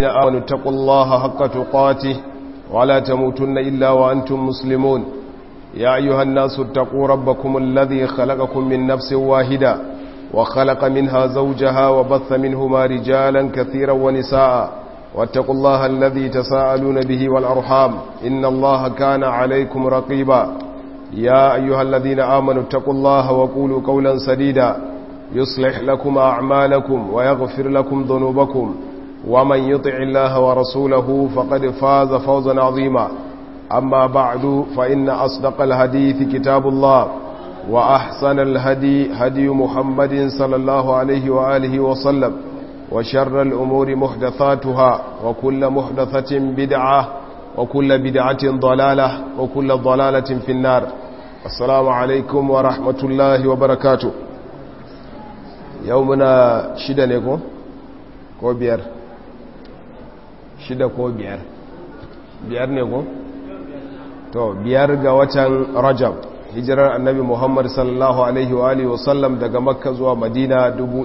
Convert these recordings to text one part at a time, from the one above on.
آمنوا اتقوا الله حق تقاته ولا تموتن إلا وأنتم مسلمون يا أيها الناس اتقوا ربكم الذي خلقكم من نفس واحدة وخلق منها زوجها وبث منهما رجالا كثيرا ونساء واتقوا الله الذي تساءلون به والأرحام إن الله كان عليكم رقيبا يا أيها الذين آمنوا اتقوا الله وقولوا قولا سديدا يصلح لكم أعمالكم ويغفر لكم ذنوبكم ومن يطع الله ورسوله فقد فاز فوزا عظيما أما بعد فإن أصدق الحديث كتاب الله وأحسن الهدي هدي محمد صلى الله عليه وآله وسلم وشر الأمور محدثاتها وكل محدثة بدعة وكل بدعة ضلالة وكل ضلالة في النار السلام عليكم ورحمة الله وبركاته يومنا شدة نيكو ko biyar shida ko biyar biyar ne ko to biyar ga watan rajab hijirar annabi muhammad sallallahu alaihi wa alihi wasallam daga makka zuwa madina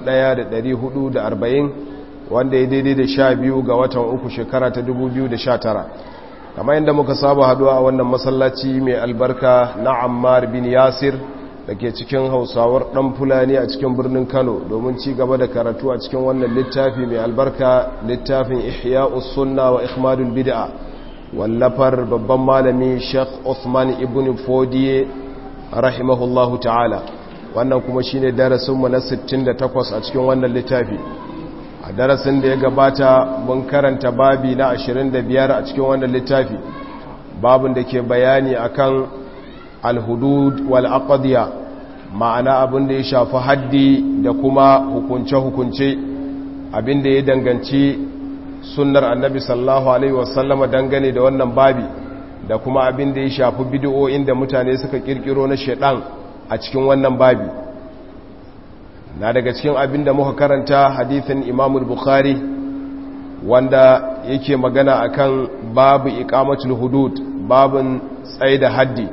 1440 wanda ya daidai da sha biyu ga watan uku shekara ta 2019 kamar yadda muka saba haduwa a wannan masallaci mai albarka na ammar bin yasir da ke cikin hausawar ɗan fulani a cikin birnin kano domin ci gaba da karatu a cikin wannan littafi mai albarka littafin ihya'us sunna wa ikhmadul bid'a wallafar babban malami sheikh Uthman ibn Fodiye rahimahullahu ta'ala wannan kuma shine darasinmu na 68 a cikin wannan littafi a darasin da ya gabata mun karanta babi na 25 a cikin wannan littafi babin da ke bayani akan alhudud wal aqdiya ma'ana abin da ya shafi haddi da kuma hukunce-hukunce abin da ya danganci sunnar annabi sallallahu alaihi wasallama dangane da wannan babi da kuma abin da ya shafi bidiyoyin da mutane suka kirkiro na shedan a cikin wannan babi na daga cikin abin da muka karanta hadithin imamul bukhari wanda yake magana akan babu iqamatul hudud babin tsaida haddi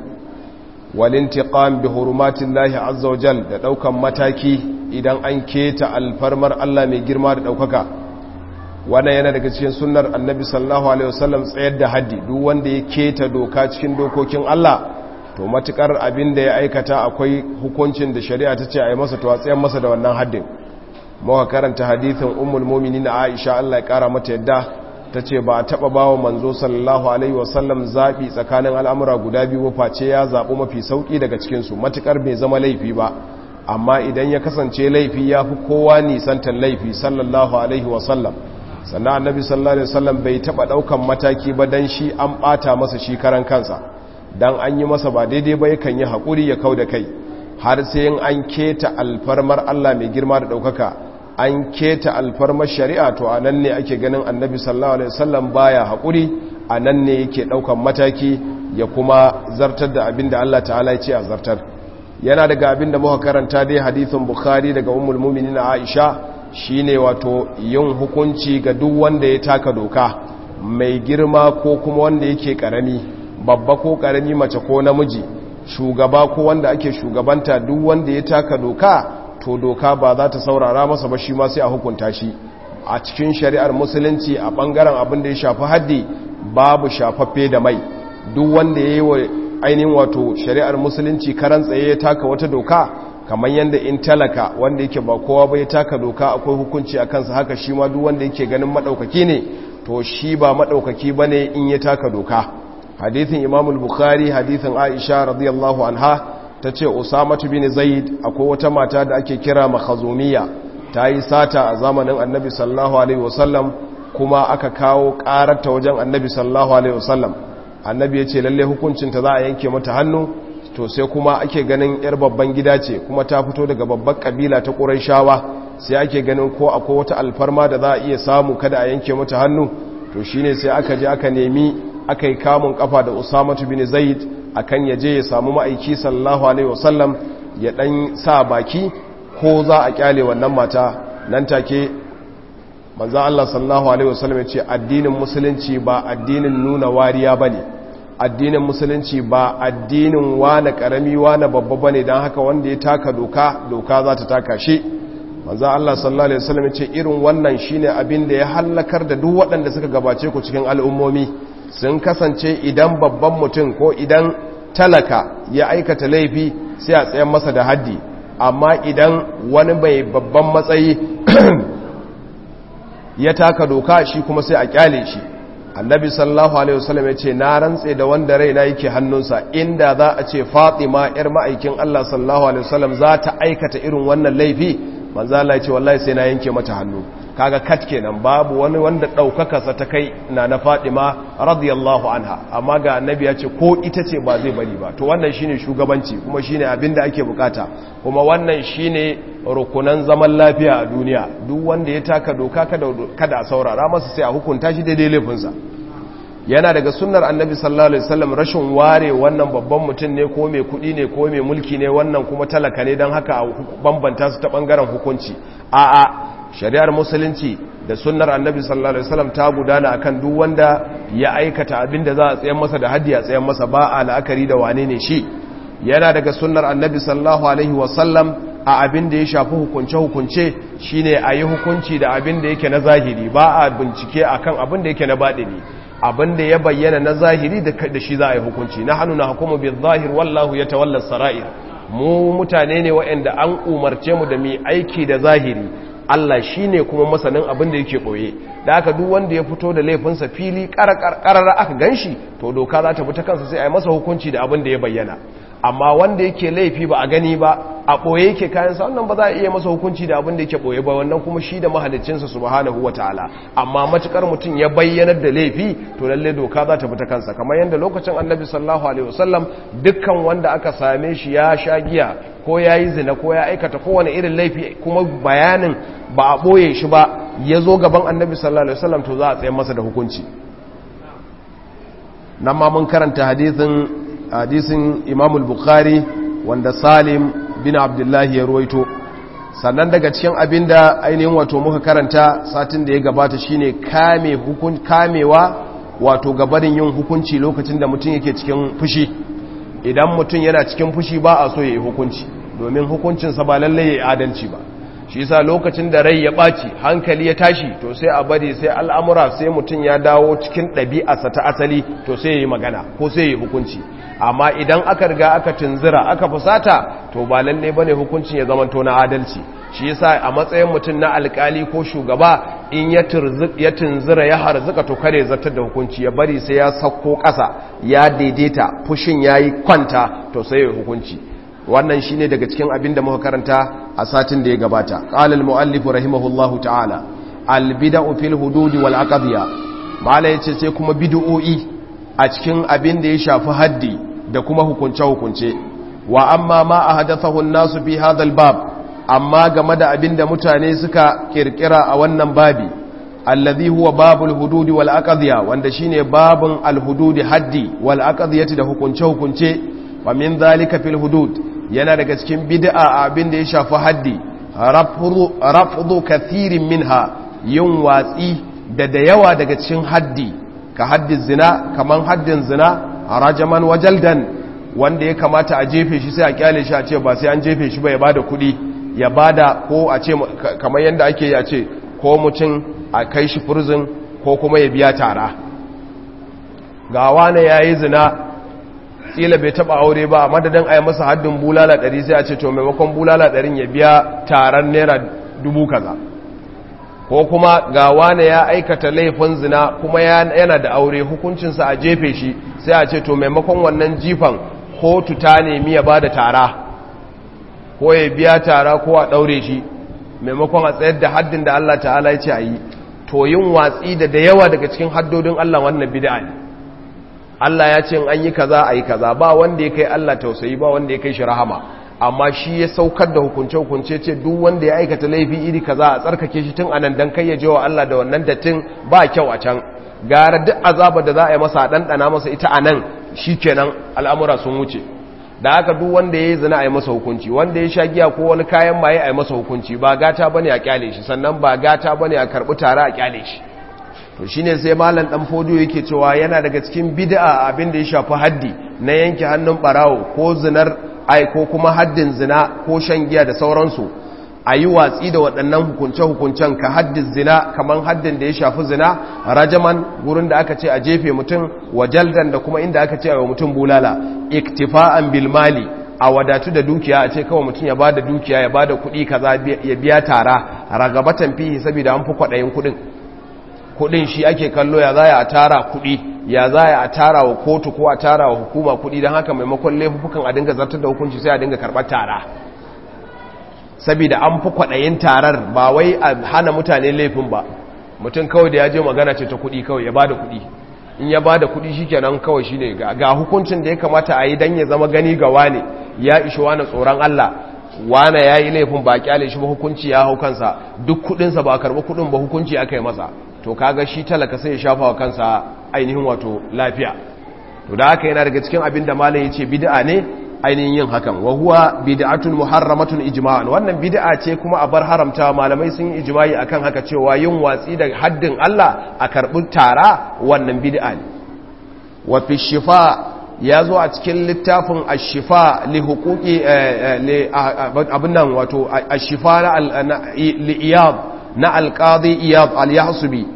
walintiqam bi hurumatillahi azza wajal da daukan mataki idan an keta alfarmar Allah mai girma da daukaka wannan yana daga cikin sunnar annabi sallallahu alaihi wasallam tsayar da haddi duk wanda ya keta doka cikin dokokin Allah to matukar abin da ya aikata akwai hukuncin da shari'a ta ce a yi masa to a tsayar masa da wannan haddin muka karanta hadithin ummul mu'minin Aisha Allah ya kara mata yadda ta ce ba a taɓa ba wa manzo sallallahu alaihi wasallam zaɓi tsakanin al'amura guda biyu face ya zaɓi mafi sauƙi daga cikinsu matuƙar bai zama laifi ba amma idan ya kasance laifi ya fi kowa nisantar laifi sallallahu alaihi wasallam sannan annabi sallallahu alaihi wasallam bai taɓa ɗaukan mataki ba don shi an ɓata masa shi karan kansa don an yi masa ba daidai ba yakan yi haƙuri ya kau da kai har sai an keta alfarmar allah mai girma da ɗaukaka an keta alfarmar shari'a to a nan ne ake ganin annabi sallallahu alaihi wasallam baya haƙuri a nan ne yake ɗaukan mataki ya kuma zartar da abin da Allah ta'ala ya ce a zartar yana daga abin da muka karanta dai hadithin bukhari daga ummul mu'minin aisha shine wato yin hukunci ga duk wanda ya taka doka mai girma ko kuma wanda yake karami babba ko karami mace ko namiji shugaba ko wanda ake shugabanta duk wanda ya taka doka to doka ba za ta saurara masa ba shi ma sai a hukunta shi a cikin shari'ar musulunci a bangaren abin da ya shafi haddi babu shafaffe da mai duk wanda ya yi wa ainihin wato shari'ar musulunci karan tsaye ya taka wata doka kamar yadda in talaka wanda yake ba kowa ba ya taka doka akwai hukunci a kansa haka shi ma duk wanda yake ganin maɗaukaki ne to shi ba maɗaukaki ba ne in ya taka doka hadithin imamul bukhari hadithin aisha radiyallahu anha ta ce usamatu bin zaid akwai wata mata da ake kira makhazumiya ta yi sata a zamanin annabi sallallahu alaihi wasallam kuma aka kawo kararta wajen annabi sallallahu alaihi wasallam annabi ya ce lalle hukuncinta za a yanke mata hannu to sai kuma ake ganin yar babban gida ce kuma ta fito daga babban kabila ta ƙurayshawa sai ake ganin ko akwai wata alfarma da za a iya samu kada a yanke mata hannu to shine sai aka je aka nemi aka yi kamun kafa da usamatu bin zaid akan ya je ya samu ma'aiki sallallahu alaihi wasallam ya dan sa baki ko za a kyale wannan mata nan take manzo Allah sallallahu alaihi wasallam ya ce addinin musulunci ba addinin nuna wariya bane addinin musulunci ba addinin wane karami wane babba bane dan haka wanda ya taka doka doka za ta taka shi manzo Allah sallallahu alaihi wasallam ce irin wannan shine abin da ya halakar da duk waɗanda suka gabace ku cikin al'ummomi sun kasance idan babban mutum ko idan talaka ya aikata laifi sai a tsayan masa da haddi amma idan wani mai babban matsayi ya taka doka shi kuma sai a kyale shi annabi sallallahu alaihi wasallam ya ce na rantse da wanda raina yake hannunsa inda za a ce fatima yar ma'aikin Allah sallallahu alaihi wasallam za ta aikata irin wannan laifi manzo Allah ya ce wallahi sai na yanke mata hannu kaga kat kenan babu wani wanda daukaka sa ta kai na na fatima radiyallahu anha amma ga annabi ya ce ko ita ce ba zai bari ba to wannan shine shugabanci kuma shine abin da ake bukata kuma wannan shine rukunan zaman lafiya a duniya duk wanda ya taka doka kada kada saurara masa sai a hukunta shi daidai laifinsa yana daga sunnar annabi sallallahu alaihi wasallam rashin ware wannan babban mutum ne ko mai kudi ne ko mai mulki ne wannan kuma talaka ne don haka a bambanta su ta bangaren hukunci a'a shari'ar musulunci da sunnar annabi sallallahu alaihi wasallam ta gudana akan duk wanda ya aikata abin da za a tsayan masa da haddi a tsayan masa ba a la'akari da wane ne shi yana daga sunnar annabi sallallahu alaihi wasallam a abin da ya shafi hukunce-hukunce shine a yi hukunci da abin da yake na zahiri ba a bincike akan abin da yake na baɗini abin da ya bayyana na zahiri da shi za a yi hukunci na hannu na hukumu bin zahir wallahu ya tawallar sara'ir mu mutane ne waɗanda an umarce mu da mai aiki da zahiri Allah shi ne kuma masanin abin da yake ɓoye da aka duk wanda ya fito da laifinsa fili ƙararra aka gan shi to doka za ta bi ta kansa sai a yi masa hukunci da abin da ya bayyana amma wanda yake laifi ba a gani ba a ɓoye yake kayansa wannan ba za a iya masa hukunci da abin da yake ɓoye ba wannan kuma shi da mahalicinsa subhanahu wa ta'ala amma matukar mutum ya bayyanar da laifi to lalle doka za ta fita kansa kamar yadda lokacin annabi sallallahu alaihi wasallam dukkan wanda aka same shi ya sha giya ko ya yi zina ko ya aikata kowane irin laifi kuma bayanin ba a ɓoye shi ba ya zo gaban annabi sallallahu alaihi wasallam to za a tsaye masa da hukunci nan ma mun karanta hadithin hadisin imamul bukhari wanda salim bin abdullahi ya ruwaito sannan daga cikin abinda ainihin wato muka karanta satin da ya gabata shine kame hukun kamewa wato gabarin yin hukunci lokacin da mutum yake cikin fushi idan mutum yana cikin fushi ba a so ya yi hukunci domin hukuncinsa ba lallai ya yi adalci ba shi yasa lokacin da rai ya ɓaci hankali ya tashi to sai a bari sai al'amura sai mutum ya dawo cikin ɗabi'arsa ta asali to sai ya yi magana ko sai ya yi hukunci amma idan aka riga aka tunzira aka fusata to ba lalle bane hukuncin ya zamanto na adalci shi yasa a matsayin mutum na alkali ko shugaba in ya ya tunzira ya harzuka to kare zartar da hukunci ya bari sai ya sauko ƙasa ya daidaita fushin yayi kwanta to sai ya hukunci wannan shine daga cikin abin da muka karanta a satin da ya gabata qala al-muallif rahimahullahu ta'ala al-bid'u fil hudud wal aqdiya mala yace sai kuma bid'o'i a cikin abin da ya shafi haddi da kuma hukunce hukunce wa amma ma ahdathahu an-nasu fi hadha al-bab amma game da abin da mutane suka kirkira a wannan babi alladhi huwa babul hudud wal aqdiya wanda shine babun al-hudud haddi wal aqdiyati da hukunce hukunce wa min dhalika fil hudud yana daga cikin bid'a abin da ya shafi haddi rafdu kathirin minha yin watsi da da yawa daga cikin haddi ka haddin zina kaman haddin zina rajaman wajaldan wanda ya kamata a jefe shi sai a kyale shi a ce ba sai an jefe shi ba ya bada kudi ya bada ko a ce kamar yadda ake yi a ce ko mutum a kai shi furzin ko kuma ya biya tara ga wane ya yi zina kila bai taba aure ba a madadin a yi masa haddin bulala ɗari sai a ce to maimakon bulala ɗarin ya biya taron naira dubu kaza ko kuma ga wane ya aikata laifin zina kuma yana da aure hukuncinsa a jefe shi sai a ce to maimakon wannan jifan kotu ta nemi ya ba da tara ko ya biya tara ko a ɗaure shi maimakon a tsayar da haddin da Allah ta'ala ya ce a yi to yin watsi da da yawa daga cikin haddodin Allah wannan bid'a ne Allah ya ce an yi kaza a yi kaza ba wanda ya kai Allah tausayi ba wanda ya kai shi rahama amma shi ya saukar da hukunce-hukunce ce duk wanda ya aikata laifi iri kaza a tsarkake shi tun anan dan kai ya je wa Allah da wannan dattin ba kyau a can gara duk azabar da za a yi masa ɗanɗana masa ita anan kenan al'amura sun wuce da haka duk wanda ya yi zina a yi masa hukunci wanda ya sha giya ko wani kayan maye a yi masa hukunci ba gata bane a kyale shi sannan ba gata bane a karɓi tare a kyale shi to shine sai malam dan fodiyo yake cewa yana daga cikin bid'a abin da ya shafi haddi na yanke hannun barawo ko zinar ai ko kuma haddin zina ko shan giya da sauransu a yi watsi da waɗannan hukunce-hukuncen ka haddin zina kamar haddin da ya shafi zina rajaman gurin da aka ce a jefe mutum wa jaldan da kuma inda aka ce a mutum bulala iktifa'an bilmali a wadatu da dukiya a ce kawai mutum ya ba da dukiya ya ba da kuɗi kaza ya biya tara ragabatan fihi saboda an fi kwaɗayin kuɗin kuɗin shi ake kallo ya za a tara kuɗi ya za a tara wa kotu ko a tara wa hukuma kuɗi don haka maimakon laifukan a dinga zartar da hukunci sai a dinga karɓar tara saboda an fi kwaɗayin tarar ba wai a hana mutane laifin ba mutum kawai da ya je magana ce ta kuɗi kawai ya ba da kuɗi in ya ba da kuɗi shi kenan kawai shi ne ga hukuncin da ya kamata a yi don ya zama gani ga wane ya ishi wane tsoron Allah wane ya yi laifin ba kyale shi ba hukunci ya hau kansa duk kuɗinsa ba a karɓi kuɗin ba hukunci aka yi masa to kaga shi talaka sai ya shafa wa kansa ainihin wato lafiya to da haka yana daga cikin abin da malam ya ce bid'a ne ainihin yin hakan wa huwa bid'atun muharramatun ijma'an wannan bid'a ce kuma a bar haramta malamai sun yi ijma'i akan haka cewa yin watsi da haddin Allah a karbi tara wannan bid'a ne wa fi shifa ya zo a cikin littafin ash-shifa li huquqi abin nan wato ash-shifa na li iyad na al-qadi iyad al-yahsubi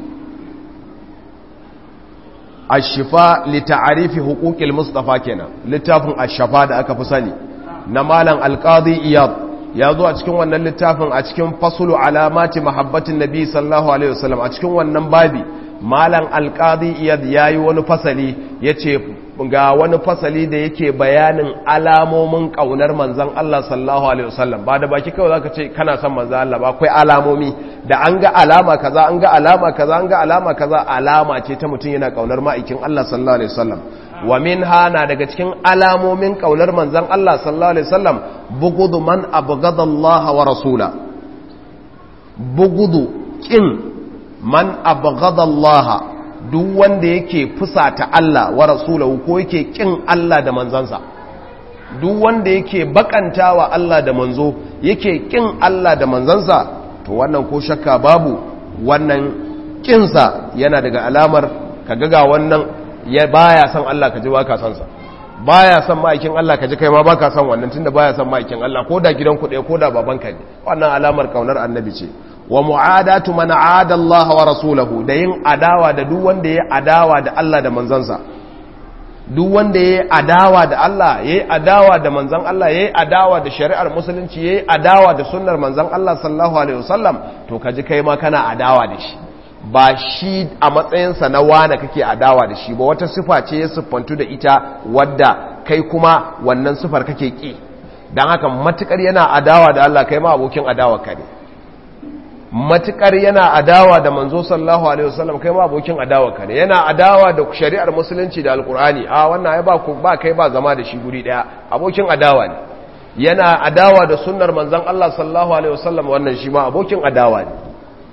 ashifa lita'arifi huquqil mustafa kenan littafin ashafa da aka fi sani na malam alqadi iyad ya zo a cikin wannan littafin a cikin fasulu alamati mahabbatin nabi sallallahu alaihi wasallam a cikin wannan babi malam alqadi iyad yayi wani fasali yace ga wani fasali da yake bayanin alamomin kaunar manzon Allah sallallahu alaihi wasallam ba da baki kawai zaka ce kana son manzon Allah ba akwai alamomi da an ga alama kaza an ga alama kaza an ga alama kaza alama ce ta mutum yana kaunar ma'aikin Allah sallallahu alaihi wasallam wa minha na daga cikin alamomin kaunar manzon Allah sallallahu alaihi wasallam bugudu man abghada Allah wa rasula bugudu kin man abghada Allah duk wanda yake fusata Allah wa rasulahu ko yake kin Allah da manzansa duk wanda yake bakantawa Allah da manzo yake kin Allah da manzansa to wannan ko shakka babu wannan kinsa yana daga alamar kaga ga wannan ya baya son Allah kaji baka son sa baya son ma'aikin Allah kaji kai ma baka son wannan tunda baya son ma'aikin Allah ko da gidan ku ɗaya ko da babanka ne wannan alamar kaunar annabi ce wa mu'adatu man aada Allah wa rasulahu da yin adawa da duk wanda ya adawa da Allah da manzansa duk wanda ya adawa da Allah ya adawa da manzan Allah ya adawa da shari'ar musulunci ya adawa da sunnar manzan Allah sallallahu alaihi wasallam to kaji kai ma kana adawa da shi ba shi a matsayinsa na wane kake adawa da shi ba wata sifa ce ya siffantu da ita wadda kai kuma wannan sifar kake ki don haka matukar yana adawa da Allah kai ma abokin adawa ka ne matukar yana adawa da manzo sallallahu alaihi wasallam kai ma abokin adawa ka ne yana adawa da shari'ar musulunci da alkur'ani a wannan ai ba ku ba kai ba zama da shi guri daya abokin adawa ne yana adawa da sunnar manzon Allah sallallahu alaihi wasallam wannan shi ma abokin adawa ne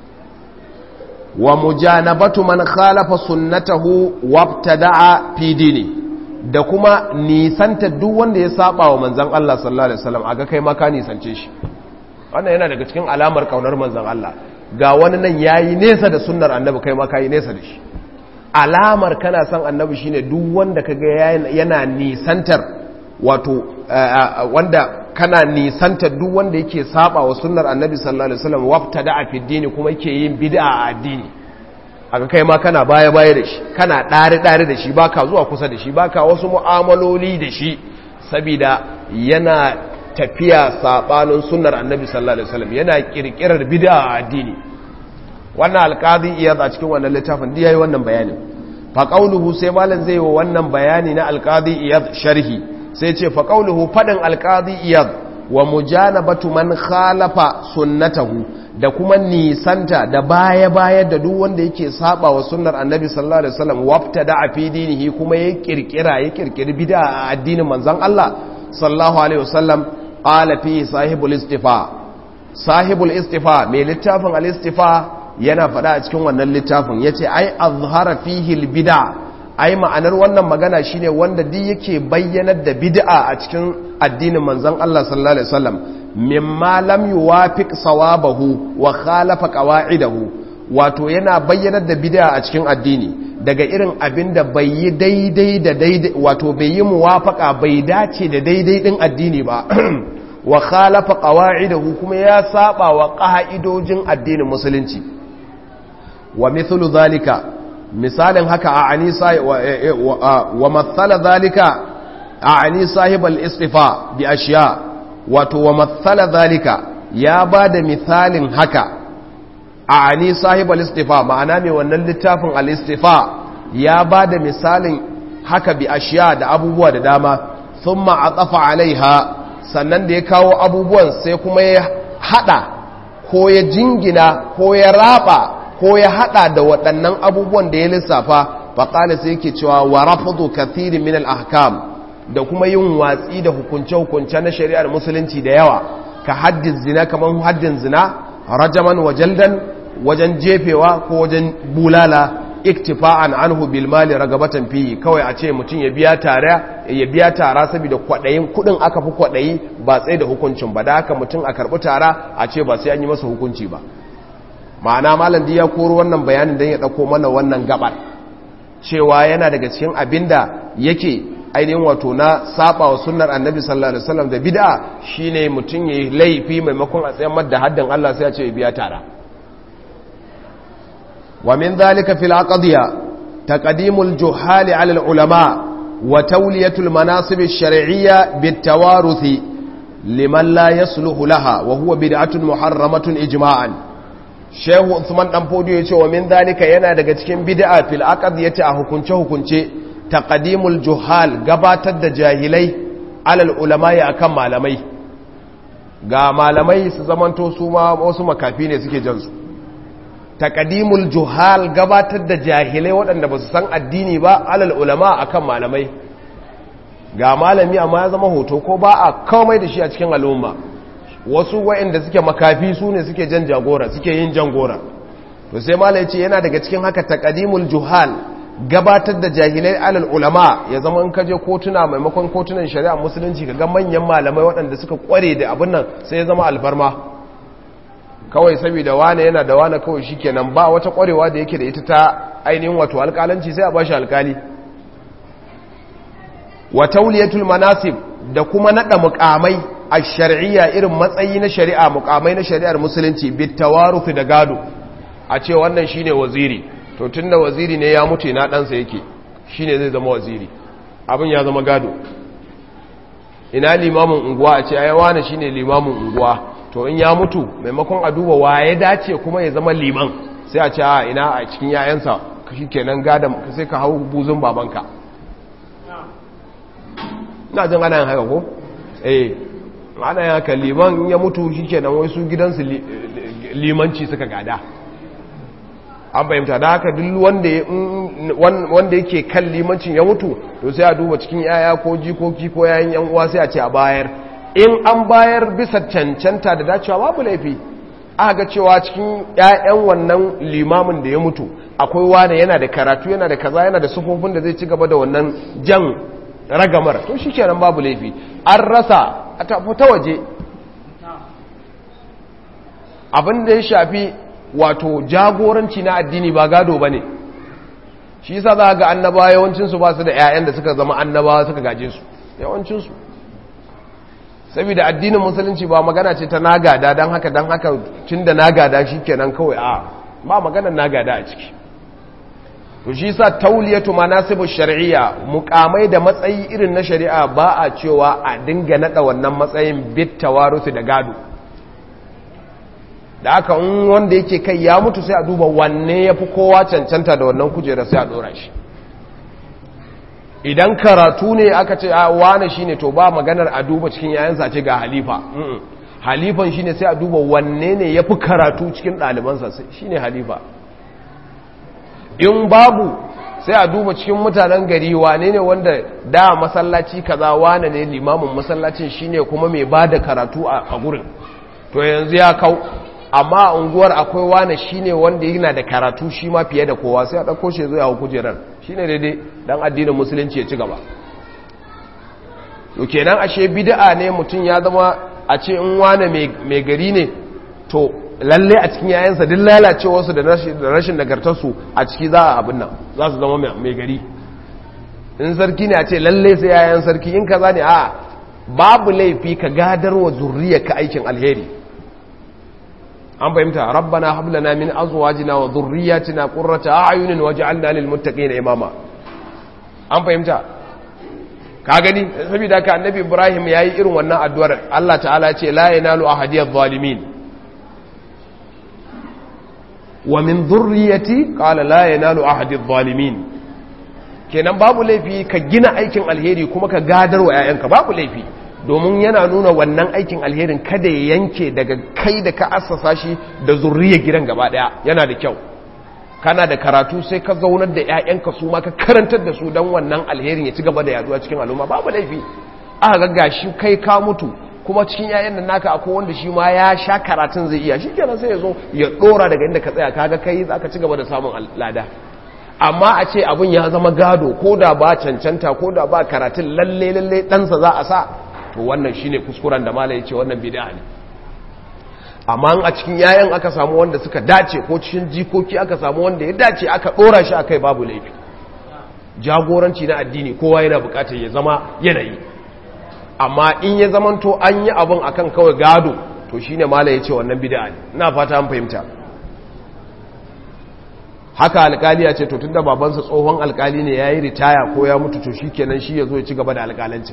wa mujanabatu man khalafa sunnatahu wabtada'a fi dini da kuma nisanta duk wanda ya saba wa manzon Allah sallallahu alaihi wasallam aga kai ma ka nisance shi wannan yana daga cikin alamar kaunar manzon Allah ga wani nan yayi nesa da sunnar annabi kai ma kai nesa da shi alamar kana son annabi shine duk wanda kaga yana nisantar wato wanda kana nisantar duk wanda yake saba wa sunnar annabi sallallahu alaihi wasallam wabtada fi dini kuma yake yin bid'a a addini aka kai ma kana baya baya da shi kana dare dare da shi baka zuwa kusa da shi baka wasu mu'amaloli da shi saboda yana tafiya sabanin sunnar annabi sallallahu alaihi wasallam yana kirkirar bid'a a addini wannan alqadi iyad a cikin wannan littafin da yayi wannan bayanin fa qauluhu sai malam zai wa wannan bayani na alqadi iyad sharhi sai ce fa qauluhu fadin alqadi iyad wa mujanabatu man khalafa sunnatahu da kuma nisanta da baya baya da duk wanda yake saba wa sunnar annabi sallallahu alaihi wasallam waftada fi dinihi kuma ya kirkira ya kirkiri bid'a a addinin manzon Allah sallallahu alaihi wasallam qala fi sahibul istifa sahibul istifa mai littafin al istifa yana faɗa a cikin wannan littafin yace ai azhara fihi al bid'a ai ma'anar wannan magana shine wanda duk yake bayyanar da bid'a a cikin addinin manzon Allah sallallahu alaihi wasallam mimma lam yuwafiq sawabahu wa khalafa qawa'idahu wato yana bayyanar da bid'a a cikin addini daga irin abin da bai yi daidai da daidai wato bai yi muwafaka bai dace da daidai din addini ba wa khalafa qawa'idahu kuma ya saba wa qa'idojin addinin musulunci wa mithlu zalika misalin haka a anisa wa mathala zalika a ani sahibal istifa bi ashiya wato wa mathala zalika ya bada misalin haka a ani sahibal istifa ma'ana mai wannan littafin al istifa ya bada misalin haka bi ashiya da abubuwa da dama thumma atafa alaiha sannan da ya kawo abubuwan sai kuma ya hada ko ya jingina ko ya raba ko ya hada da waɗannan abubuwan da ya lissafa faƙali sai yake cewa wa rafadu kathirin min al-ahkam da kuma yin watsi da hukunce-hukunce na shari'ar musulunci da yawa ka haddin zina kamar haddin zina rajaman wa jaldan wajen jefewa ko wajen bulala iktifa'an anhu bil mali ragabatan fi kawai a ce mutum ya biya tare ya biya tara saboda kwadayin kudin aka fi kwadayi ba tsaye da hukuncin ba da haka mutum a karbi tara a ce ba sai an yi masa hukunci ba ma'ana malam ya koro wannan bayanin dan ya dauko mana wannan gabar cewa yana daga cikin abinda yake ainihin wato na saba wa sunnar annabi sallallahu alaihi wasallam da bid'a shine mutum yayi laifi maimakon a tsayar da haddin Allah sai ya ce ya biya tara ومن ذلك في العقضية تقديم الجهال على العلماء وتولية المناصب الشرعية بالتوارث لمن لا يصلح لها وهو بدعة محرمة إجماعا شيخ عثمان دمفودي يقول ومن ذلك ينا daga cikin bid'a fil aqdiyati a hukunce hukunce taqdimul juhal gabatar da jahilai alal ulama ya akan malamai ga malamai su zamanto su ma wasu makafi ne suke jansu takadimul juhal gabatar da jahilai waɗanda ba su san addini ba alal ulama akan malamai ga malami amma ya zama hoto ko ba a kawai da shi a cikin al'umma wasu waɗanda suke makafi su ne suke jan jagora suke yin jangora to sai malai ce yana daga cikin haka takadimul juhal gabatar da jahilai alal ulama ya zama in kaje kotuna maimakon kotunan shari'a musulunci ga manyan malamai waɗanda suka kware da abin nan sai ya zama alfarma kawai saboda wane yana da wane kawai shikenan ba wata kwarewa da yake da ita ta ainihin wato alƙalanci sai a bashi alƙali wa tauliyatul manasib da kuma nada mukamai a shar'iyya irin matsayi na shari'a mukamai na shari'ar musulunci bitawaruth da gado a ce wannan shine waziri to tunda waziri ne ya mutu na ɗansa yake shine zai zama waziri abin ya zama gado ina limamin unguwa a ce ai wani shine limamin unguwa to in ya mutu maimakon a duba wa ya dace kuma ya zama liman sai a ce a ina a cikin yayansa shi kenan gadon sai ka hau buzun babanka na jin ana yin haka ko? eh ana yin haka liman ya mutu shi kenan wai su gidansu limanci suka gada an fahimta da haka duk wanda yake kan limancin ya mutu to sai a duba cikin yaya ko jikoki ko yayin yan uwa sai a ce a bayar in an bayar bisa cancanta da dacewa babu laifi aka ga cewa cikin 'ya'yan wannan limamin da ya mutu akwai wane yana da karatu yana da kaza yana da sufofin da zai ci gaba da wannan jan ragamar to shi kenan babu laifi an rasa a tafi ta waje abin da ya shafi wato jagoranci na addini ba gado ba ne shi yasa za ga annabawa yawancinsu ba su da 'ya'yan da suka zama annabawa suka gaje su yawancinsu saboda addinin musulunci ba magana ce ta nagada don haka don haka tun da nagada shi kenan kawai a ba maganar nagada a ciki to shi sa tauliyatu manasibu shari'a mukamai da matsayi irin na shari'a ba a cewa a dinga nada wannan matsayin bit tawarusu da gado da aka in wanda yake kai ya mutu sai a duba wanne ya fi kowa cancanta da wannan kujera sai a dora shi idan karatu ne aka ce a wane shine to ba maganar a duba cikin yayansa ce ga halifa halifan shine sai a duba wanne ne ya fi karatu cikin ɗalibansa shine halifa in babu sai a duba cikin mutanen gari wane ne wanda da masallaci kaza wane ne limamin masallacin shine kuma mai ba da karatu a gurin to yanzu ya kau amma a unguwar akwai wane shine wanda yana da karatu shi ma fiye da kowa sai a ɗauko shi zuwa kujerar shine daidai dan addinin musulunci ya ci gaba to kenan ashe bid'a ne mutum ya zama a ce in wane mai gari ne to lalle a cikin yayansa duk lalacewarsu da rashin nagartarsu a ciki za a abin nan za su zama mai gari in sarki ne a ce lalle sai yayan sarki in kaza ne a babu laifi ka gadarwa zurriyarka aikin alheri an fahimta rabbana hab lana min azwajina wa dhurriyyatina qurrata a'yunin waj'alna lil muttaqina imama an fahimta ka gani saboda ka annabi ibrahim yayi irin wannan addu'ar Allah ta'ala ce la yanalu ahadiyadh zalimin wa min dhurriyyati qala la yanalu ahadidh zalimin kenan babu laifi ka gina aikin alheri kuma ka gadarwa 'ya'yanka babu laifi domin yana nuna wannan aikin alherin kada ya yanke daga kai da ka assasa shi da zurriya gidan gaba daya yana da kyau kana da karatu sai ka zaunar da 'ya'yanka su ma ka karantar da su don wannan alherin ya ci gaba da yaduwa cikin al'umma babu laifi aka ga gashi kai ka mutu kuma cikin 'ya'yan nan naka akwai wanda shi ma ya sha karatun zai iya shi kenan sai ya zo ya dora daga inda ka tsaya kaga kai zaka ci gaba da samun lada amma a ce abin ya zama gado ko da ba cancanta ko da ba karatun lalle lalle ɗansa za a sa to wannan shine kuskuren da malai ce wannan bid'a ne amma a cikin yayan aka samu wanda suka dace ko cikin jikoki aka samu wanda ya dace aka dora shi akai babu laifi jagoranci na addini kowa yana bukatar ya zama yanayi amma in ya zamanto an yi abin akan kawai gado to shine malai ya ce wannan bid'a ne ina fata an fahimta haka alkali ya ce to tunda babansa tsohon alkali ne yayi ritaya ko ya mutu to shikenan shi yazo ya ci gaba da alkalancin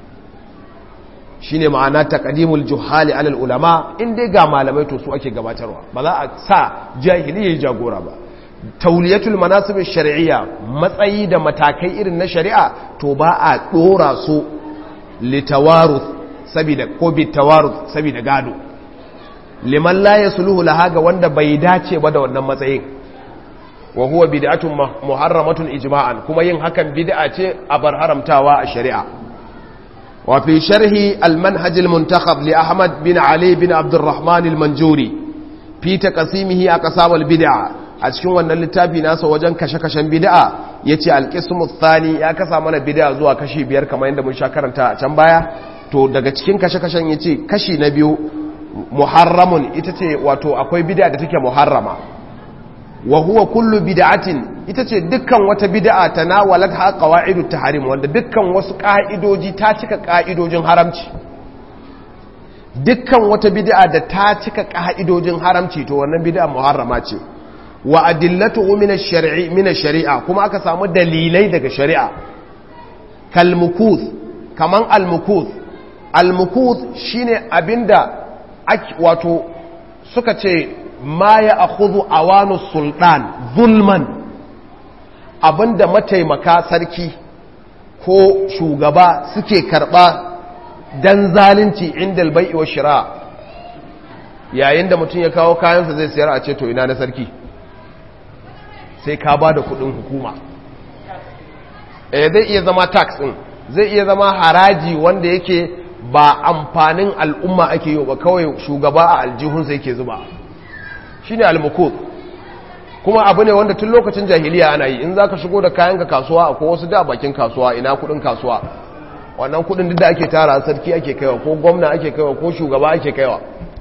shine ma'ana taqdimul juhali alal ulama in dai ga malamai to su ake gabatarwa ba za a sa jahili yayi jagora ba tauliyatul manasib shar'iyya matsayi da matakai irin na shari'a to ba a dora su litawaruth sabida ko bitawaruth sabida gado liman la yasluhu laha ga wanda bai dace ba da wannan matsayin wa huwa bid'atun muharramatun ijma'an kuma yin hakan bid'a ce a bar haramtawa a shari'a wa fi sharhi al-manhaj al-muntakhab li Ahmad bin Ali bin Abdurrahman al-Manjuri fi taqsimihi aqsam al-bid'a a cikin wannan littafi nasa wajen kashe-kashen bid'a yace al-qismu thani ya kasa mana bid'a zuwa kashi biyar kamar yadda mun sha karanta a can baya to daga cikin kashe-kashen yace kashi na biyu muharramun ita ce wato akwai bid'a da take muharrama wa huwa kullu bid'atin ita ce dukkan wata bid'a tanawalat ha qawaidut tahrim wanda dukkan wasu ka'idoji ta cika ka'idojin haramci dukkan wata bid'a da ta cika ka'idojin haramci to wannan bid'a muharrama ce wa adillatuhu min ash-shar'i min ash-shari'a kuma aka samu dalilai daga shari'a kal mukuth kaman al mukuth al mukuth shine abinda wato suka ce ma ya akhudhu awanu sultan zulman abinda mataimaka sarki ko shugaba suke karba dan zalunci inda albai'i wa shira yayin da mutum ya kawo kayansa zai sayar a ce to ina na sarki sai ka ba da kudin hukuma eh zai iya zama tax din zai iya zama haraji wanda yake ba amfanin al'umma ake yi ba kawai shugaba a aljihunsa yake zuba shi ne almukut kuma abu ne wanda tun lokacin jahiliya ana yi in za ka shigo da kayan ka kasuwa akwai wasu da bakin kasuwa ina kudin kasuwa wannan kudin duk da ake tara sarki ake kaiwa ko gwamna ake kaiwa ko shugaba ake kaiwa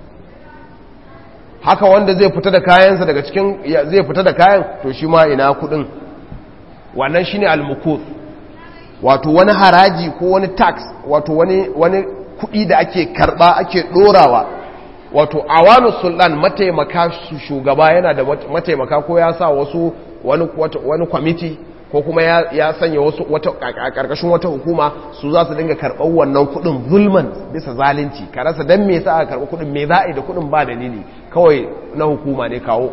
haka wanda zai fita da kayansa daga cikin zai fita da kayan to shi ma ina kudin wannan shine almukut wato wani haraji ko wani tax wato wani wani kudi da ake karba ake dorawa wato awanu sultan mataimaka su shugaba yana da mataimaka ko ya sa wasu wani wani kwamiti ko kuma ya, ya sanya wasu wata a karkashin wata hukuma su za su dinga karɓar wannan kuɗin zulman bisa zalunci ka rasa dan me yasa aka karɓi kuɗin me za a yi da kuɗin ba dalili kawai na hukuma ne kawo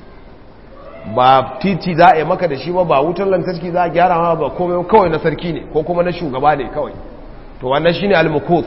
ba titi za a yi maka da shi ba ba wutar lantarki za a gyara ma ba komai kawai na sarki ne ko kuma na shugaba ne kawai to wannan shine al-mukut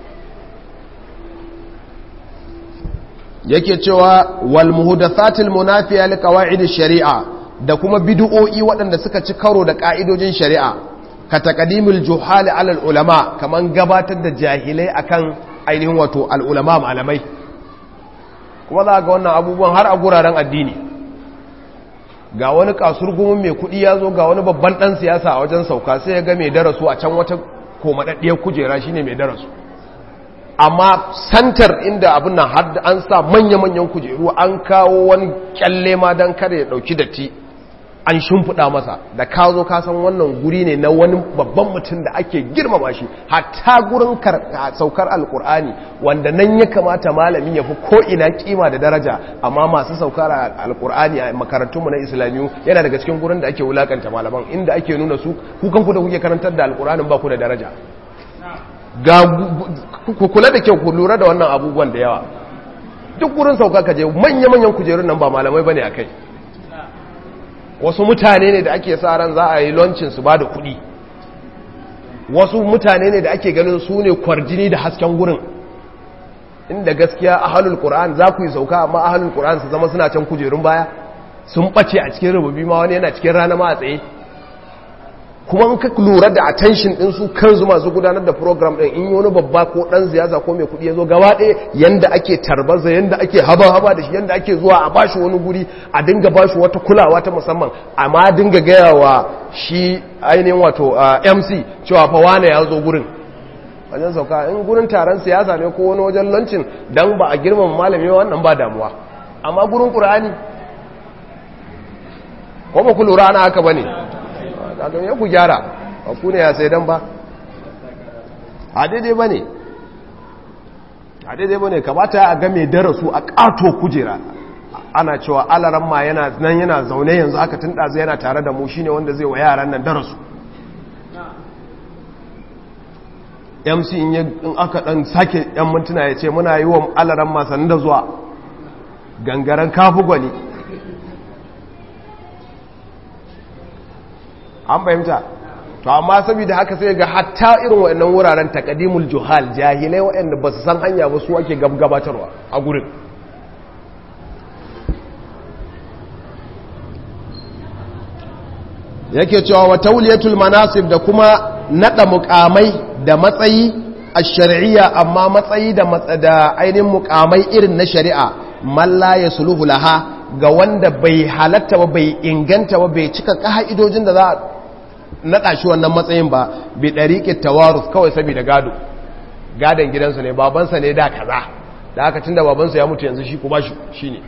yake cewa wal muhdathatil munafiya li qawaid sharia da kuma bid'o'i waɗanda suka ci karo da ka'idojin shari'a ka taqdimul juhali ala ulama kaman gabatar da jahilai akan ainihin wato al ulama malamai kuma za ga wannan abubuwan har a guraren addini ga wani kasurgumin mai kuɗi ya zo ga wani babban ɗan siyasa a wajen sauka sai ya ga mai darasu a can wata komadaddiyar kujera shine mai darasu amma santar inda abin nan har an sa manya-manyan kujeru an kawo wani kyalle ma don kada ya dauki datti an shimfiɗa masa da ka zo ka san wannan guri ne na wani babban mutum da ake girmama shi hatta gurin saukar alkur'ani wanda nan ya kamata malami ya fi ko'ina kima da daraja amma masu saukar alkur'ani a makarantunmu na islamiyu yana daga cikin gurin da ake wulakanta malaman inda ake nuna su kukan ku da kuke karantar da alkur'anin ba ku da daraja ga ku kula da kyau ku lura da wannan abubuwan da yawa duk gurin sauka ka je manya-manyan kujerun nan ba malamai bane a kai wasu mutane ne da ake sa ran za a yi lancin su ba da kuɗi wasu mutane ne da ake ganin su ne kwarjini da hasken gurin inda gaskiya ahalul qur'an za ku yi sauka amma ahalul qur'an su zama suna can kujerun baya sun ɓace a cikin rububi ma wani yana cikin rana ma a tsaye kuma in ka lura da attention din su kansu masu gudanar da program din in yi wani babba ko dan siyasa ko mai kudi ya zo gaba ɗaya yanda ake tarbaza yanda ake haba-haba da shi yanda ake zuwa a bashi wani guri a dinga bashi wata kulawa ta musamman amma dinga gaya wa shi ainihin wato mc cewa fa wane ya zo gurin wajen sauka in gurin taron siyasa ne ko wani wajen lancin dan ba a girmama malami wannan ba damuwa amma gurin qur'ani ko ba ku lura ana haka bane kaga ya ku gyara ba ku ne ya sai dan ba a daidai ba ne a daidai ba ne kamata a ga mai darasu a ƙato kujera ana cewa alaran ma yana nan yana zaune yanzu aka tun ɗazu yana tare da mu shine wanda zai wa yaran nan darasu mc in aka ɗan sake yan mintuna ya ce muna yi wa alaran ma sanin da zuwa gangaren kafu gwani an fahimta to amma saboda haka sai ga hatta irin waɗannan wuraren takadimul juhal jahilai waɗanda ba su san hanya ba su ake gabatarwa a gurin yake cewa wa tauliyatul manasib da kuma nada mukamai da matsayi a shari'iyya amma matsayi da da ainihin mukamai irin na shari'a malla ya suluhu laha ga wanda bai halatta ba bai inganta ba bai cika ka'idojin da za a naɗa shi wannan matsayin ba bai ɗariƙe tawarus kawai saboda gado gadon gidansu ne babansa ne da kaza da aka tun da babansa ya mutu yanzu shi kuma shi ne